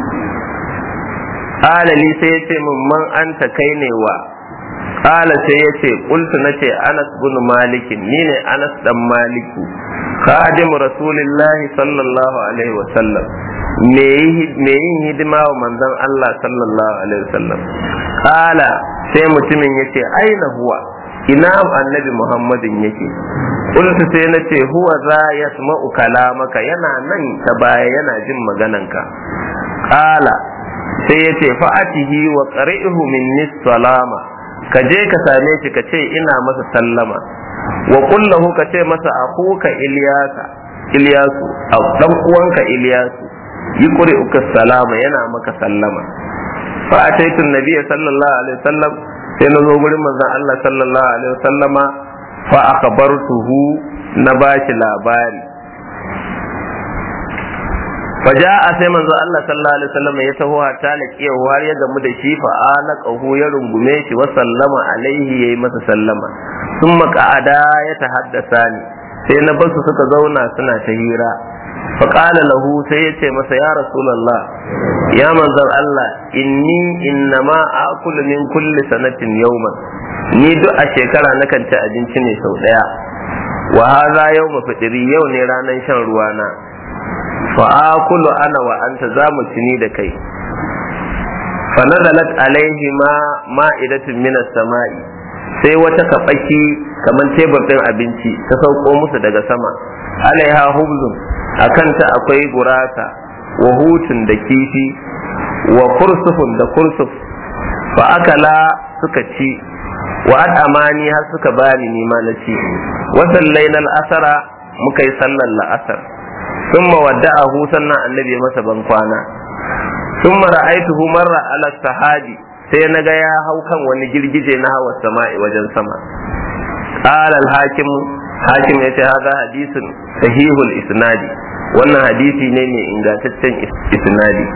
alali sai ya ce min man anta kai ne wa Kala sai ya ce kultu na ce Anas bin Malikin ni ne Anas dan Maliku khadim Rasulillahi sallallahu alaihi wa sallam me yin hidima wa manzon Allah sallallahu alaihi wa sallam Kala sai mutumin ya ce aina huwa ina annabi Muhammadin yake kultu sai na ce huwa za yasma'u kalamaka yana nan ta baya yana jin magananka Kala sai ya ce fa'atihi wa qari'hu minni salama ka je ka same shi ka ce ina masa sallama wa kullahu ka ce masa akuka iliyasa iliyasu a dan uwanka iliyasu yi uka salama yana maka sallama fa ataitu nabiyya sallallahu alaihi wasallam sai na zo gurin manzon Allah sallallahu alaihi wasallama fa akhbartuhu na bashi labari faja'a sai manzo Allah sallallahu alaihi wasallam ya taho hatta laqiya har ya gamu da shi fa anaqahu ya rungume shi wa sallama alaihi yayi masa sallama thumma qa'ada ya tahaddasa ni sai na basu suka zauna suna ta hira fa qala lahu sai ya ce masa ya rasulullah ya manzon Allah inni innama akulu min kulli sanatin yawman ni duk a shekara nakan ci abinci ne sau daya wa hadha yawmu fitri yau ne ranan shan ruwana fa'akulu ana wa anta za mu tuni da kai fa nazalat alaihi ma ma'idatun minas sama'i sai wata kabaki kamar tebur din abinci ta sauko musu daga sama alaiha hubzun a kanta akwai gurasa wa hutun da kifi wa kursufun da kursuf fa akala suka ci wa amani har suka bani nima na ci wasan lainal asara muka yi sallar la'asar ثم ودعه sannan annabi ya masa ban kwana ثم رأيته مر على السحابي sai na ga ya hau kan wani girgije na hawa sama'i wajen sama qala al-hakim hakim yace hada hadisun sahihul isnadi wannan hadisi ne mai ingantaccen isnadi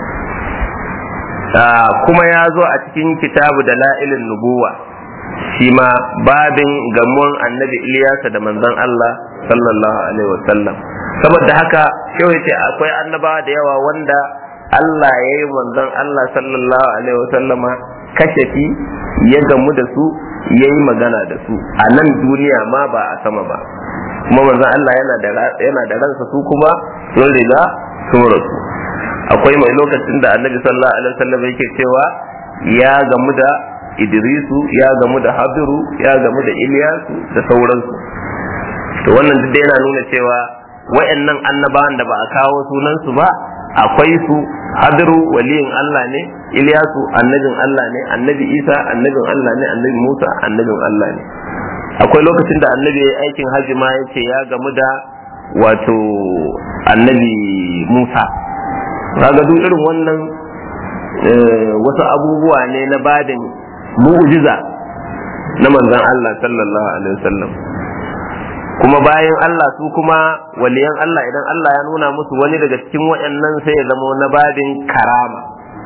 kuma ya zo a cikin kitabu da la'ilin nubuwa shi ma babin gamuwan annabi Iliyasa da manzon Allah sallallahu alaihi wasallam saboda haka yau yace akwai annabawa da yawa wanda Allah ya yi manzon Allah sallallahu alaihi wasallama kashafi ya gamu da su ya yi magana da su a nan duniya ma ba a sama ba kuma manzon Allah yana da yana da ransa su kuma sun riga sun rasu akwai mai lokacin da annabi sallallahu alaihi wasallam yake cewa ya gamu da Idrisu ya gamu da Habiru ya gamu da Iliyasu da sauransu to wannan duk yana nuna cewa wayannan annabawan da ba a kawo sunansu ba akwai su hadiru waliyin Allah ne Ilyasu annabin Allah ne annabi Isa annabin Allah ne annabi Musa annabin Allah ne akwai lokacin da annabi ya aikin hajji ma ya ce ya gamu da wato annabi musa kaga duk irin wannan wasu abubuwa ne na badin mu'jiza na manzon Allah sallallahu alaihi wasallam kuma bayan Allah su kuma waliyan Allah idan Allah ya nuna musu wani daga cikin waɗannan sai ya zama na badin karama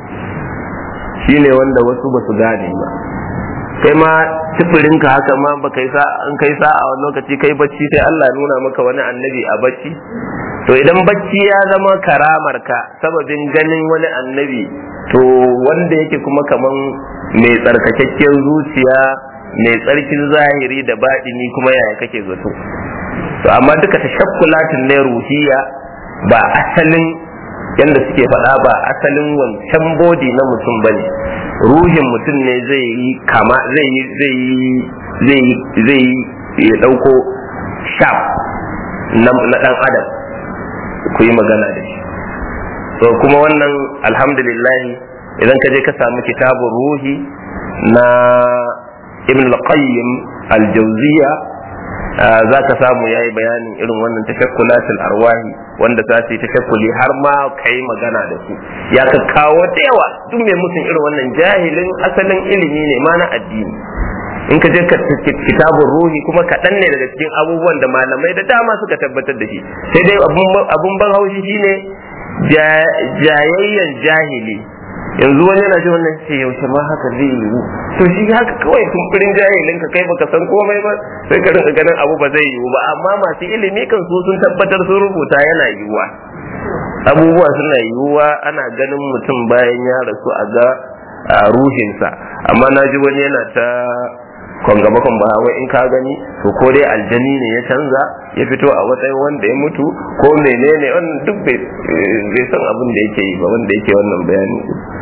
shine wanda wasu ba su gane ba kai ma ka haka ma ba kai sa in kai sa a wani lokaci kai bacci sai Allah ya nuna maka wani annabi a bacci to idan bacci ya zama karamar ka sababin ganin wani annabi to wanda yake kuma kaman mai tsarkakakken zuciya mai tsarkin zahiri da baɗini kuma yaya kake zato to amma duka tashakkulatin ne ruhiya ba asalin yanda suke faɗa ba asalin wancan bodi na mutum bane ruhin mutum ne zai yi kama zai yi zai yi zai yi zai yi ya ɗauko shaf na ɗan adam ku yi magana da shi to kuma wannan alhamdulillah idan ka je ka samu kitabun ruhi na ibn al-qayyim al-jawziya za ka samu yayi bayanin irin wannan tashakkulatul arwahi wanda za su yi tashakkuli har ma kai magana da su ya ka kawo da yawa duk mai mutum irin wannan jahilin asalin ilimi ne ma na addini in ka je ka kitabun ruhi kuma kaɗan ne daga cikin abubuwan da malamai da dama suka tabbatar da shi sai dai abun ban haushi shine jayayyan jahili yanzu wani yana ji wannan ce yaushe ma haka zai yiwu to shi haka kawai kumfurin jahilin ka kai baka san komai ba sai ka rinka ganin abu ba zai yiwu ba amma masu ilimi kan su sun tabbatar sun rubuta yana yiwuwa abubuwa suna yiwuwa ana ganin mutum bayan ya rasu a ga ruhinsa amma na ji wani yana ta kwanga bakon ba wai in ka gani to ko dai aljani ne ya canza ya fito a matsayin wanda ya mutu ko menene wannan duk bai san abin da yake yi ba wanda yake wannan bayani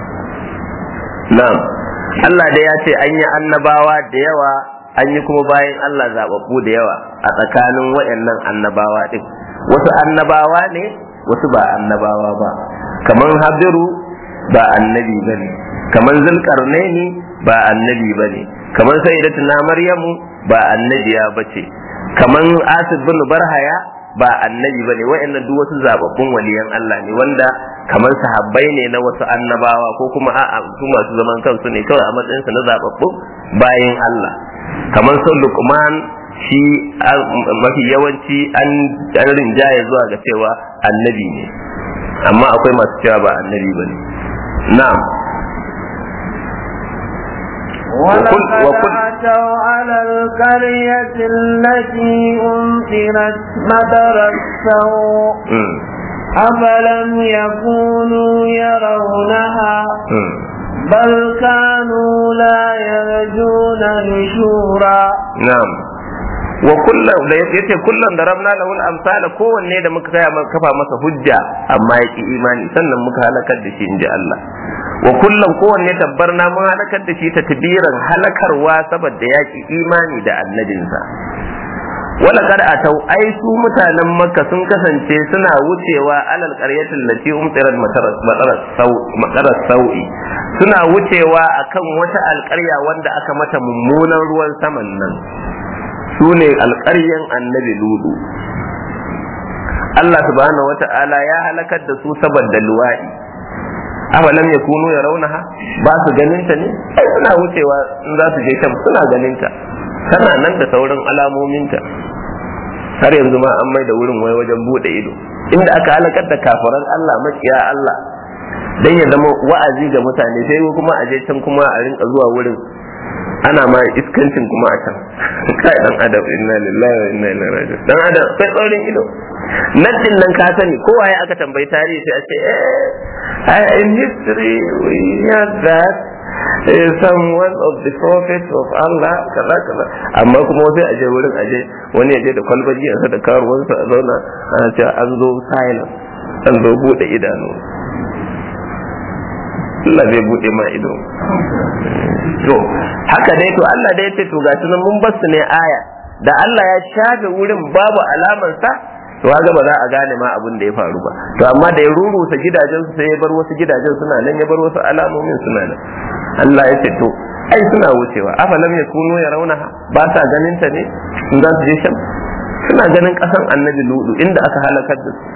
na'am Allah dai ya ce an yi annabawa da yawa an yi kuma bayan Allah zababbu da yawa a tsakanin waɗannan annabawa din wasu annabawa ne wasu ba annabawa ba kamar habiru ba annabi bane kamar zulkarnaini ba annabi bane kamar sayyidatuna maryamu ba annabiya bace kamar asib bin barhaya ba annabi bane wa'annan duk wasu zababbun waliyan Allah ne wanda kamar sahabbai ne na wasu annabawa ko kuma a'a su masu zaman kansu ne kawai a matsayin su na zababbun bayin Allah kamar sun Luqman shi mafi yawanci an rinjaye zuwa ga cewa annabi ne amma akwai masu cewa ba annabi bane na'am ولقد أتوا على القرية التي أمطرت مطر السوء أفلم يكونوا يرونها بل كانوا لا يرجون نشورا نعم wa kullum da yace kullum da rabna lahu al-amsala kowanne da muka kaya kafa masa hujja amma yaki imani sannan muka halakar da shi inji Allah wa kullum kowanne tabbarna mun halakar da shi ta tabiran halakarwa saboda yaki imani da annabinsa wala kad atau ai su mutanen makka sun kasance suna wucewa alal qaryatin lati umtirat mataras sau'i suna wucewa akan wata alƙarya wanda aka mata mummunan ruwan saman nan su ne alƙaryan annabi ludu Allah subhanahu wa ta'ala ya halakar da su saboda luwaɗi afalam ya kunu ya raunaha ba su ganinta ne ai suna wucewa in za su je can suna ganinta tana nan da sauran alamominta har yanzu ma an mai da wurin wai wajen bude ido inda aka halakar da kafiran Allah makiya Allah dan ya zama wa'azi ga mutane sai kuma a je can kuma a rinka zuwa wurin ana ma iskancin kuma a can kai dan adam inna lillahi wa inna ilaihi raji'un dan adam sai tsaurin ido nan nan ka sani kowa ya aka tambayi tarihi sai a ce eh in history we hear that is someone of the prophets of Allah kaza kaza amma kuma sai aje wurin aje wani yaje da kwalbaji yansa da karuwansa a zauna ana cewa an zo silence an zo bude idanu Allah zai bude ma ido to haka dai to Allah dai ce to ga nan mun basu ne aya da Allah ya shafe wurin babu alamar sa to kaga ba za a gane ma abin da ya faru ba to amma da ya rurusa gidajen su sai ya bar wasu gidajen suna nan ya bar wasu alamomin suna nan Allah ya ce to ai suna wucewa afalam ya kuno ya rauna ba sa ganin ta ne in za su je sham suna ganin kasan annabi ludu inda aka halakar da su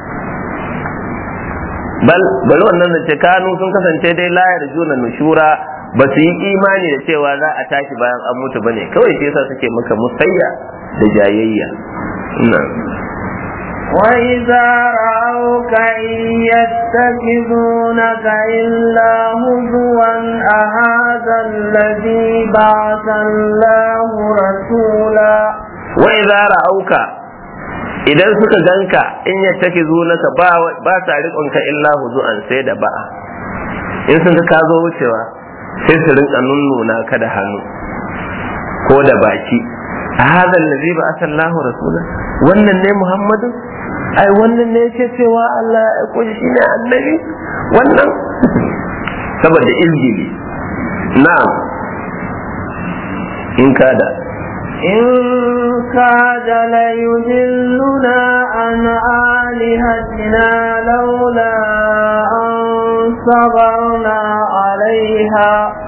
bal bal wannan da ce kanu sun kasance dai layar juna nushura ba su yi imani da cewa za a tashi bayan an mutu bane kawai shi yasa suke maka musayya da jayayya وإذا رأوك إن يتخذونك إلا هزوا أهذا الذي بعث الله رسولا وإذا رأوك idan suka ganka in ya take zunaka ba ba sa riƙonka illa huzu'an sai da ba'a in sun ka zo wucewa sai su rinka nunnuna ka da hannu ko da baki a hadha allazi ba asallahu rasula wannan ne muhammadu ai wannan ne yake cewa Allah ya koji shine annabi wannan saboda izgili na'am in kada إن كاد ليذلنا عن آلهتنا لولا أن صبرنا عليها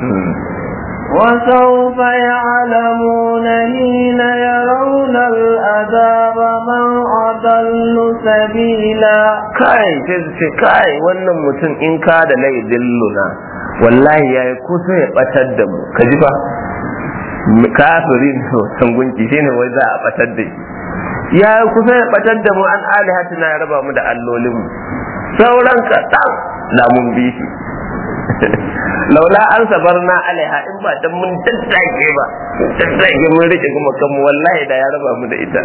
وسوف يعلمون حين يرون العذاب من أضل سبيلا kai sai su ce kai wannan mutum in ka da lai dilluna wallahi yayi kusa ya batar da mu ka ji fa kafirin san gunki shine wai za a batar da shi ya kusa ya batar da mu an alihatina ya raba mu da allolin mu sauran ka da mun bi shi laula an sabarna alaiha in ba dan mun daddage ba daddage mun rike kuma kanmu wallahi da ya raba mu da ita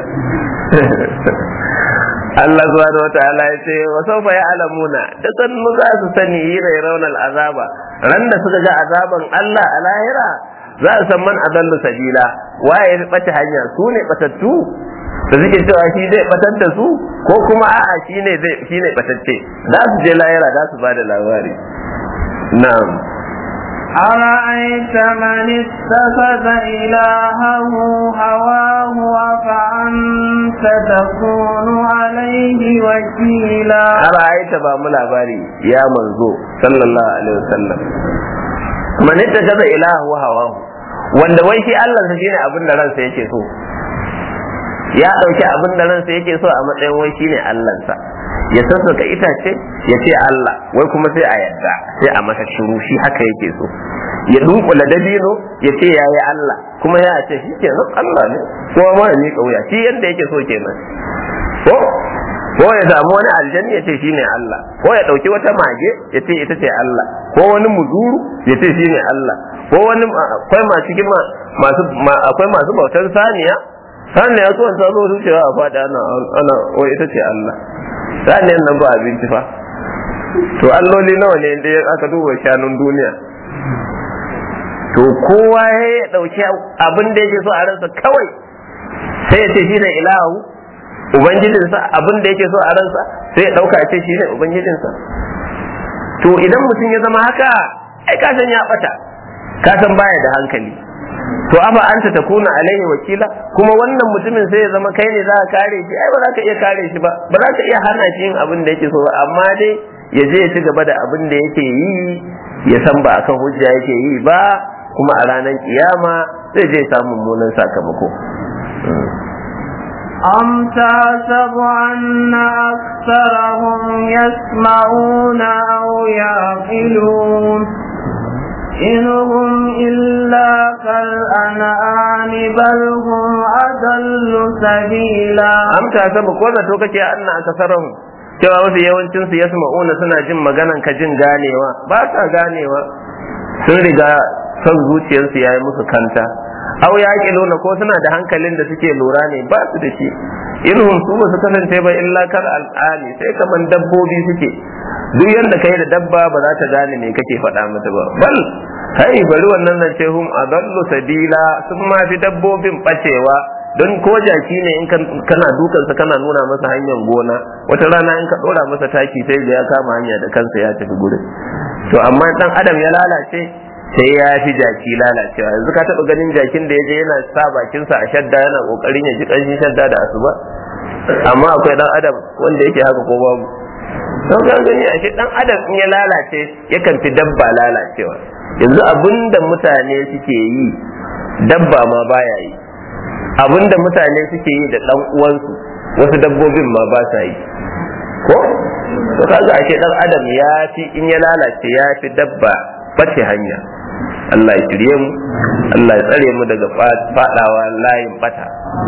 Allah subhanahu wataala ya ce wa sawfa ya'lamuna da sannu za su sani hira raunal azaba ran da suka ga azaban Allah a lahira za su san man adallu sabila waye ya bata hanya su ne batattu da suke cewa shi zai batar da su ko kuma a'a shi ne zai shi ne batacce za su je lahira za su bada labari na'am أرأيت من اتخذ إلهه هواه أفأنت تكون عليه وكيلا أرأيت بام labari ya manzo sallallahu alaihi wasallam man ittakaza ilahu hawahu wanda wai shi Allah sa shine abin da ransa yake so ya dauki abin da ransa yake so a matsayin wai shine Allah sa ya sassaka itace ya ce Allah wai kuma sai a yadda sai a masa shiru shi haka yake so ya dunkula dabino ya ce yayi Allah kuma ya ce shi kenan Allah ne kuma ma ya miƙa wuya shi yadda yake so kenan ko ko ya samu wani aljanni ya ce shine Allah ko ya dauki wata mage ya ce ita ce Allah ko wani muzuru ya ce shine Allah ko wani akwai masu kima masu akwai masu bautar saniya saniya so ta zo wucewa a fada ana ana o ita ce Allah saniyan nan ba abinci fa to alloli nawa ne da aka duba shanun duniya to kowa ya dauki abin da yake so a ransa kawai sai ya ce shine ilahu ubangijinsa abin da yake so a ransa sai ya dauka ce shine ubangijinsa to idan mutum ya zama haka ai ka san ya bata ka san baya da hankali to aba anta takuna alaihi wakila kuma wannan mutumin sai ya zama kai ne za ka kare shi ai ba za ka iya kare shi ba ba za ka iya hana shi yin abin da yake so ba amma dai ya je ya ci gaba da abin da yake yi ya san ba akan hujja yake yi ba kuma a ranar kiyama zai je samun mummunan sakamako أم تحسب أن أكثرهم يسمعون أو يعقلون إن هم إلا كالأنعام بل هم أضل سبيلا am ta sabu ko zato kake anna akasarahum cewa wasu yawancin su yasma'una suna jin maganan ka jin ganewa ba sa ganewa sun riga son zuciyarsu yayi musu kanta aw yaqiluna ko suna da hankalin da suke lura ne ba su da shi inhum su ba su kasance ba illa kal al'ani sai kaman dabbobi suke duk yanda kai da dabba ba za ta gane me kake faɗa mata ba bal kai bari wannan nan ce hum adallu sabila sun ma fi dabbobin bacewa don ko jaki ne in kana dukansa kana nuna masa hanyar gona wata rana in ka dora masa taki sai ga ya kama hanya da kansa ya tafi gurin to amma dan adam ya lalace sai ya fi jaki lalacewa yanzu ka taba ganin jakin da ya je yana sa bakinsa a shadda yana kokarin ya ji kanshin shadda da asuba amma akwai dan adam wanda yake haka ko babu don ka gani a dan adam in ya lalace yakan fi dabba lalacewa yanzu abinda mutane suke yi dabba ma baya yi abinda mutane suke yi da dan uwansu wasu dabbobin ma ba sa yi ko to kaga ashe dan adam ya fi in ya lalace ya fi dabba bace hanya Allah ya shirye mu Allah ya tsare mu daga fadawa layin bata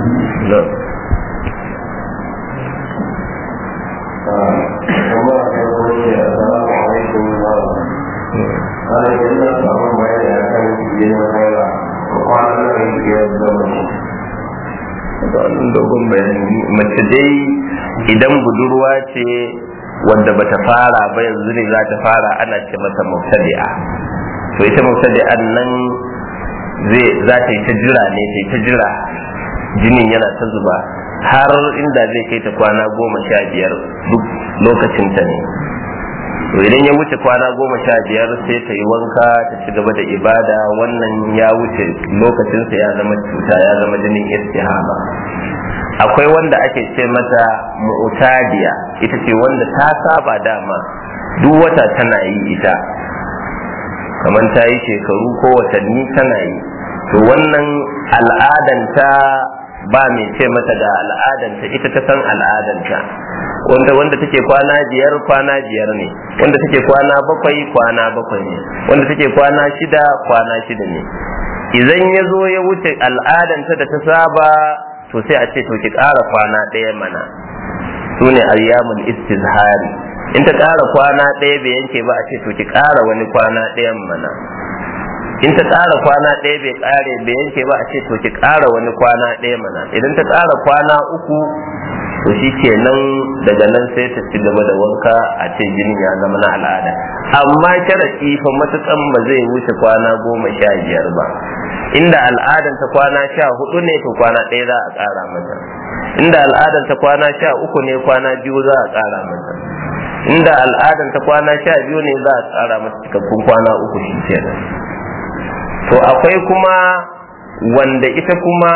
dogon bayani mace dai idan budurwa ce wadda bata fara ba yanzu ne za ta fara ana ce mata mubtadi'a to ita mubtadi'an nan zai za ta yi ta jira ne ta yi ta jira jinin yana ta zuba har inda zai kai ta kwana goma sha biyar duk lokacin ta ne to idan ya wuce kwana goma sha biyar sai ta yi wanka ta ci gaba da ibada wannan ya wuce lokacinsa ya zama cuta ya zama jinin istihaba akwai wanda ake ce mata mu'tadiya ita ce wanda ta saba dama duk wata tana yi ita kamar ta yi shekaru ko watanni tana yi to wannan al'adanta ba mai ce mata ga al'adanta ita ta san al'adanta wanda wanda take kwana biyar kwana biyar ne wanda take kwana bakwai kwana bakwai ne wanda take kwana shida kwana shida ne idan ya zo ya wuce al'adanta da ta saba to sai a ce to ki ƙara kwana ɗaya mana su ne ayyamul istizhari in ta ƙara kwana ɗaya bai yanke ba a ce to ki ƙara wani kwana ɗayan mana in ta ƙara kwana ɗaya bai ƙare bai yanke ba a ce to ki ƙara wani kwana ɗaya mana idan ta ƙara kwana uku to shi kenan daga nan sai ta ci gaba da wanka a ce jinin ya zama na al'ada amma sharaɗi fa matukan ba zai wuce kwana goma sha biyar ba inda al'adan ta kwana sha hudu ne to kwana ɗaya za a ƙara mata inda al'adan ta kwana sha uku ne kwana biyu za a ƙara mata inda al'adan ta kwana sha biyu ne za a ƙara mata cikakkun kwana uku shi kenan to akwai kuma wanda ita kuma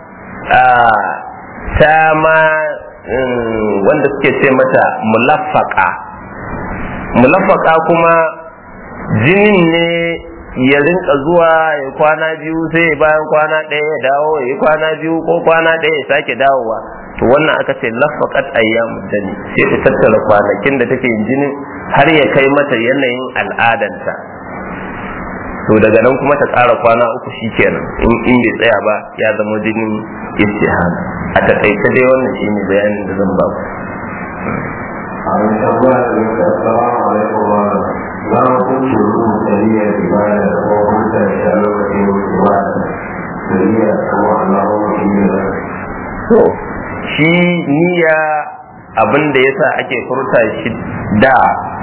ta ma wanda suke ce mata mulaffaka mulaffaka kuma jinin ne ya rinka zuwa ya kwana biyu sai bayan kwana ɗaya ya dawo ya yi kwana biyu ko kwana ɗaya ya sake dawowa to wannan aka ce laffaqat ayyamu dani sai ta tattara kwanakin da take jinin har ya kai mata yanayin al'adanta to daga nan kuma ta ƙara kwana uku shikenan in in bai tsaya ba ya zama jinin istihana a takaice dai wannan shine bayanin da zan ba ku a wani tambaya da yake assalamu alaikum wa za mu kunce rubuta niyyar ibada ko huta shi a lokacin ibada da niyyar kuma Allahumma inni to shi niyya abin da yasa ake furta shi da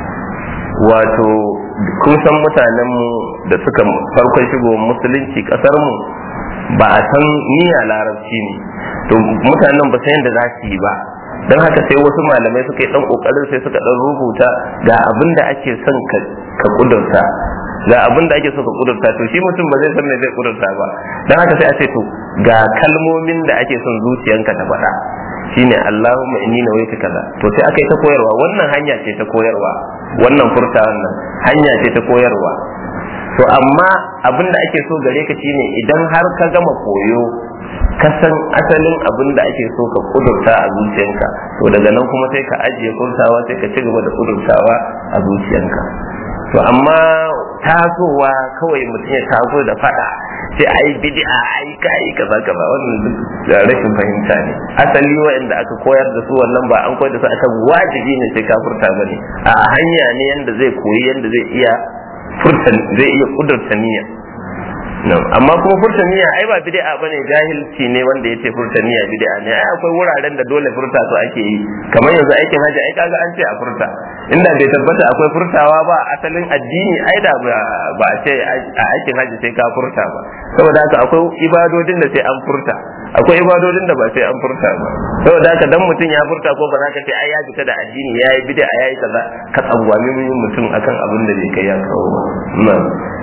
wato kun san mutanenmu da suka farkon shigo musulunci kasar mu ba a san niyya larabci ne to mutanen ba san yadda za su yi ba don haka sai wasu malamai suka yi dan kokarin sai suka dan rubuta ga abin da ake son ka kudurta ga abin da ake so ka kudurta to shi mutum ba zai san me zai kudurta ba don haka sai a ce to ga kalmomin da ake son zuciyanka ta faɗa shine Allahumma inni nawaitu kaza to sai aka yi ta koyarwa wannan hanya ce ta koyarwa wannan furta wannan hanya ce ta koyarwa to amma abin da ake so gare ka shine idan har ka gama koyo ka san asalin abin da ake so ka kudurta a zuciyanka to daga nan kuma sai ka ajiye furtawa sai ka ci gaba da kudurtawa a zuciyanka to amma tasowa kawai mutum ya taso da fada sai ai bid'a ai kai kaza kaza wannan duk rashin fahimta ne asali wa'anda aka koyar da su wannan ba an koyar da su akan wajibi ne sai ka furta bane a hanya ne yanda zai koyi yanda zai iya furta zai iya kudurta niyya amma kuma furta niyya ai ba bid'a bane jahilci ne wanda yace furta niyya bid'a ne ai akwai wuraren da dole furta su ake yi kamar yanzu aikin haji ai kaga an ce a furta inda bai tabbata akwai furtawa ba asalin addini ai da ba a ce a aikin haji sai ka furta ba saboda haka akwai ibadodin da sai an furta akwai ibadodin da ba sai an furta ba saboda haka dan mutum ya furta ko ba za ka ce ai ya fita da addini yayi bid'a yayi kaza ka tsangwami mutum akan abin da bai kai ya kawo ba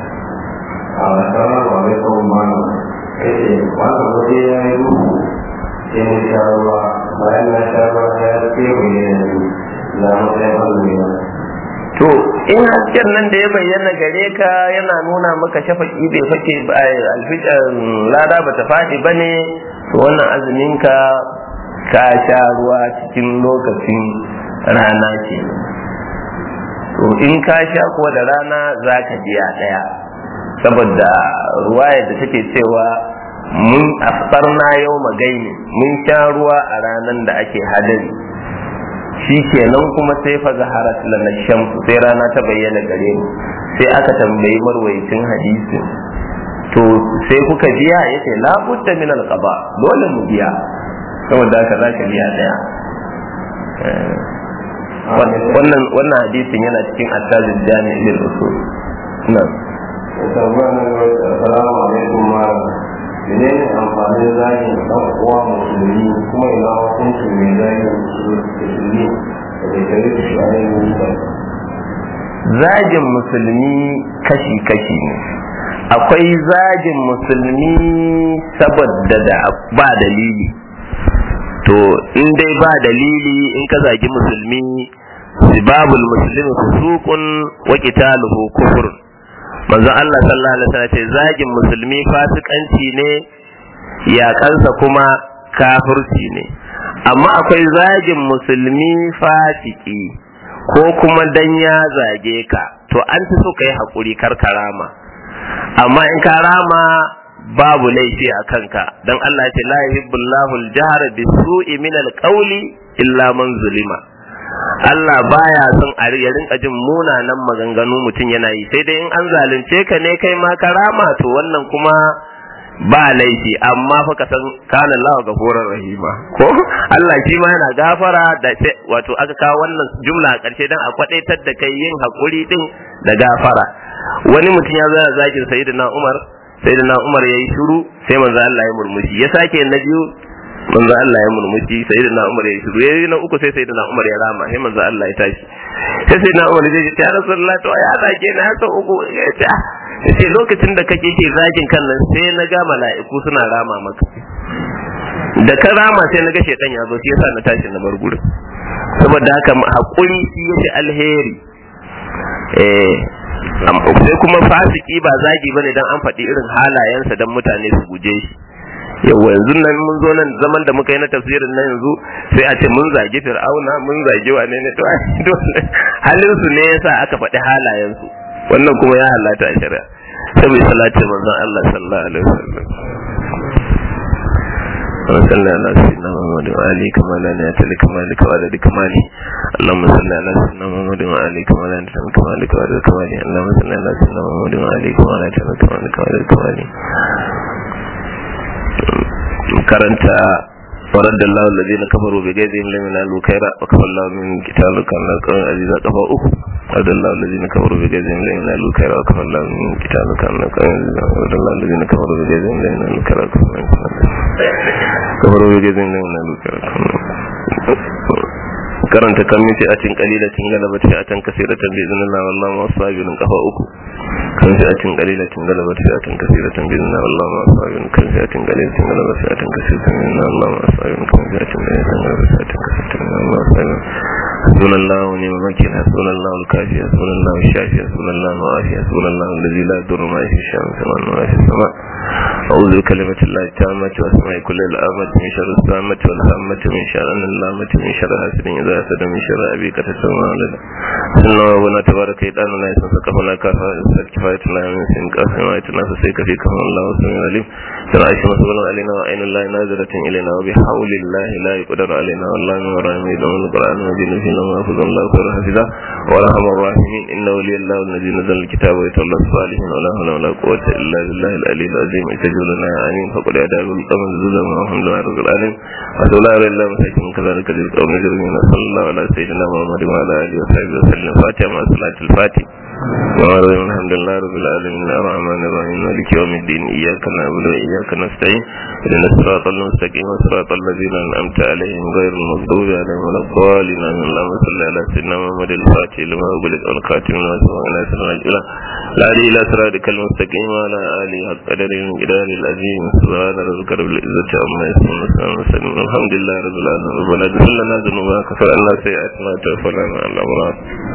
Assalamu alaikum mana yace wanda waje ya yi duhu sai na sha ruwa bayan na sha ruwa ya ce mu yi yanzu na matsayin azumi na to in hasken nan da ya bayyana gare ka yana nuna maka shafaki bai fake alfijar lada bata faɗi ba ne to wannan azumin ka ka sha ruwa cikin lokacin rana ke to in ka sha kuwa da rana za ka biya ɗaya saboda ruwaya da take cewa mun aftarna yau magaini mun sha ruwa a ranar da ake hadari shi kenan kuma sai fa zaharat lana shamsu sai rana ta bayyana gare mu sai aka tambayi marwayicin hadisin to sai kuka biya yace la budda min alqaba dole mu biya saboda haka zaka biya daya wannan wannan hadisin yana cikin attajul jami' lil usul na'am assalamu alaikum malam mene ne amfanin zagin ɗan uwa musulmi kuma ina hukunci mai zagin musulmi da bai tare da shi a yin zagin musulmi kashi-kashi ne akwai zagin musulmi saboda da ba dalili to in dai ba dalili in ka zagi musulmi sibabul muslimi fusuqun wa qitaluhu kufrun manzon Allah sallallahu alaihi wasallam ce zagin musulmi fasikanci ne yakansa kuma kafirci ne amma akwai zagin musulmi fasiki ko kuma dan ya zage ka to an fi so kai hakuri kar karama amma in karama babu laifi a kanka dan Allah ya ce la yuhibbullahu al-jahr bisu'i min al-qawli illa man zulima Allah baya son a ya rinka jin munanan maganganu mutum yana yi sai dai in an zalunce ka ne kai ma karama to wannan kuma ba laifi amma fa ka san kana Allah gafurar rahima ko Allah shi ma yana gafara da wato aka kawo wannan jumla a ƙarshe dan a kwadaitar da kai yin hakuri din da gafara wani mutum ya zo zakin sayyidina Umar sayyidina Umar yayi shiru sai manzo Allah ya murmushi ya sake na biyu manzo Allah ya murmushi sayyidina Umar ya shiru yayi na uku sai sayyidina Umar ya rama sai manzo Allah ya tashi sai sayyidina Umar ya ce ya Rasulullah to ya zage na sau uku ya ce yace lokacin da kake ke zagin kan nan sai na ga mala'iku suna rama maka da ka rama sai na ga shedan ya zo shi yasa na tashi na bar gurin saboda haka hakuri shi yace alheri eh sai kuma fasiki ba zagi bane dan an faɗi irin halayensa dan mutane su guje shi yawa yanzu nan mun zo nan zaman da muka yi na tafsirin nan yanzu sai a ce mun zagi fir'auna mun zagi wane ne to halin su ne yasa aka faɗi halayen su wannan kuma ya halata a shari'a sai bai salati manzon Allah sallallahu alaihi wasallam وصلى على سيدنا محمد وآله كما لا نهاية لكمالك وعدد كماله اللهم صل على سيدنا محمد وآله كما لا نهاية لكمالك وعدد كماله اللهم صل على سيدنا محمد وآله كما لا نهاية لكمالك وعدد كماله karanta ورد الله الذين كفروا بغيظهم لم ينالوا خيرا وكفى الله من قتالك على القوم العزيز كفى أخو ورد الله الذين كفروا بغيظهم لم ينالوا خيرا وكفى الله من قتالك على القوم العزيز ورد الله الذين كفروا بغيظهم لم ينالوا خيرا وكفى الله كفروا بغيظهم لم ينالوا خيرا karanta kan miti a cin kalilatin galabat fi atan kasiratan bi idnillah wallahu ma sabirin kafa uku kan fi atin kalilatin galabat fi atan kasiratan bi idnillah wallahu ma sabirin kan fi atin kalilatin galabat fi atan kasiratan bi idnillah wallahu ma sabirin kan fi atin kalilatin galabat fi atan kasiratan bi idnillah wallahu sabirin حسبنا الله ونعم الوكيل حسبنا الله الكافي حسبنا الله الشافي حسبنا الله العافي حسبنا الله الذي لا يضر ما في الشام سواء ولا في السماء أعوذ بكلمة الله التامة وأسماء كل الآمة من شر السامة والهامة من شر اللامة من شر حاسد إذا حسد من شر أبيك تسمى ولدا سنة ربنا تبارك يدان لا يسمى سقفنا كافة كفايتنا من سن كافة ما يتنا فسيك فيك الله وسمع عليم سرعيش مسؤول علينا وعين الله نازلة إلينا وبحول الله لا يقدر علينا والله من ورائم يدعون القرآن وجل فينا ما أخذ الله خير حفظه ورحم الراحمين إن ولي الله الذي نزل الكتاب ويتولى الصالحين ولا حول ولا قوة إلا بالله العلي العظيم اجتجوا لنا آمين فقل أداب القمر زوزا والحمد لله رب العالمين وسؤال الله إلا مساكين كذلك رزق ومجرمين صلى الله على سيدنا محمد وعلى آله وصحبه وسلم فاتحة مع صلاة الفاتح وعلى الحمد لله رب العالمين الرحمن الرحيم مالك يوم الدين إياك نعبد وإياك نستعين إن الصراط المستقيم صراط الذين أنعمت عليهم غير المغضوب عليهم ولا الضالين اللهم صل على سيدنا محمد الفاتح لما أغلق الخاتم لما سبق على سيدنا الجلال لا إلى صراطك المستقيم وعلى آله حق قدر الجلال العظيم سبحان ربك رب العزة عما يصفون وسلام الحمد لله رب العالمين ربنا اغفر لنا ذنوبنا كفر الله سيئاتنا وتوفنا مع الأبرار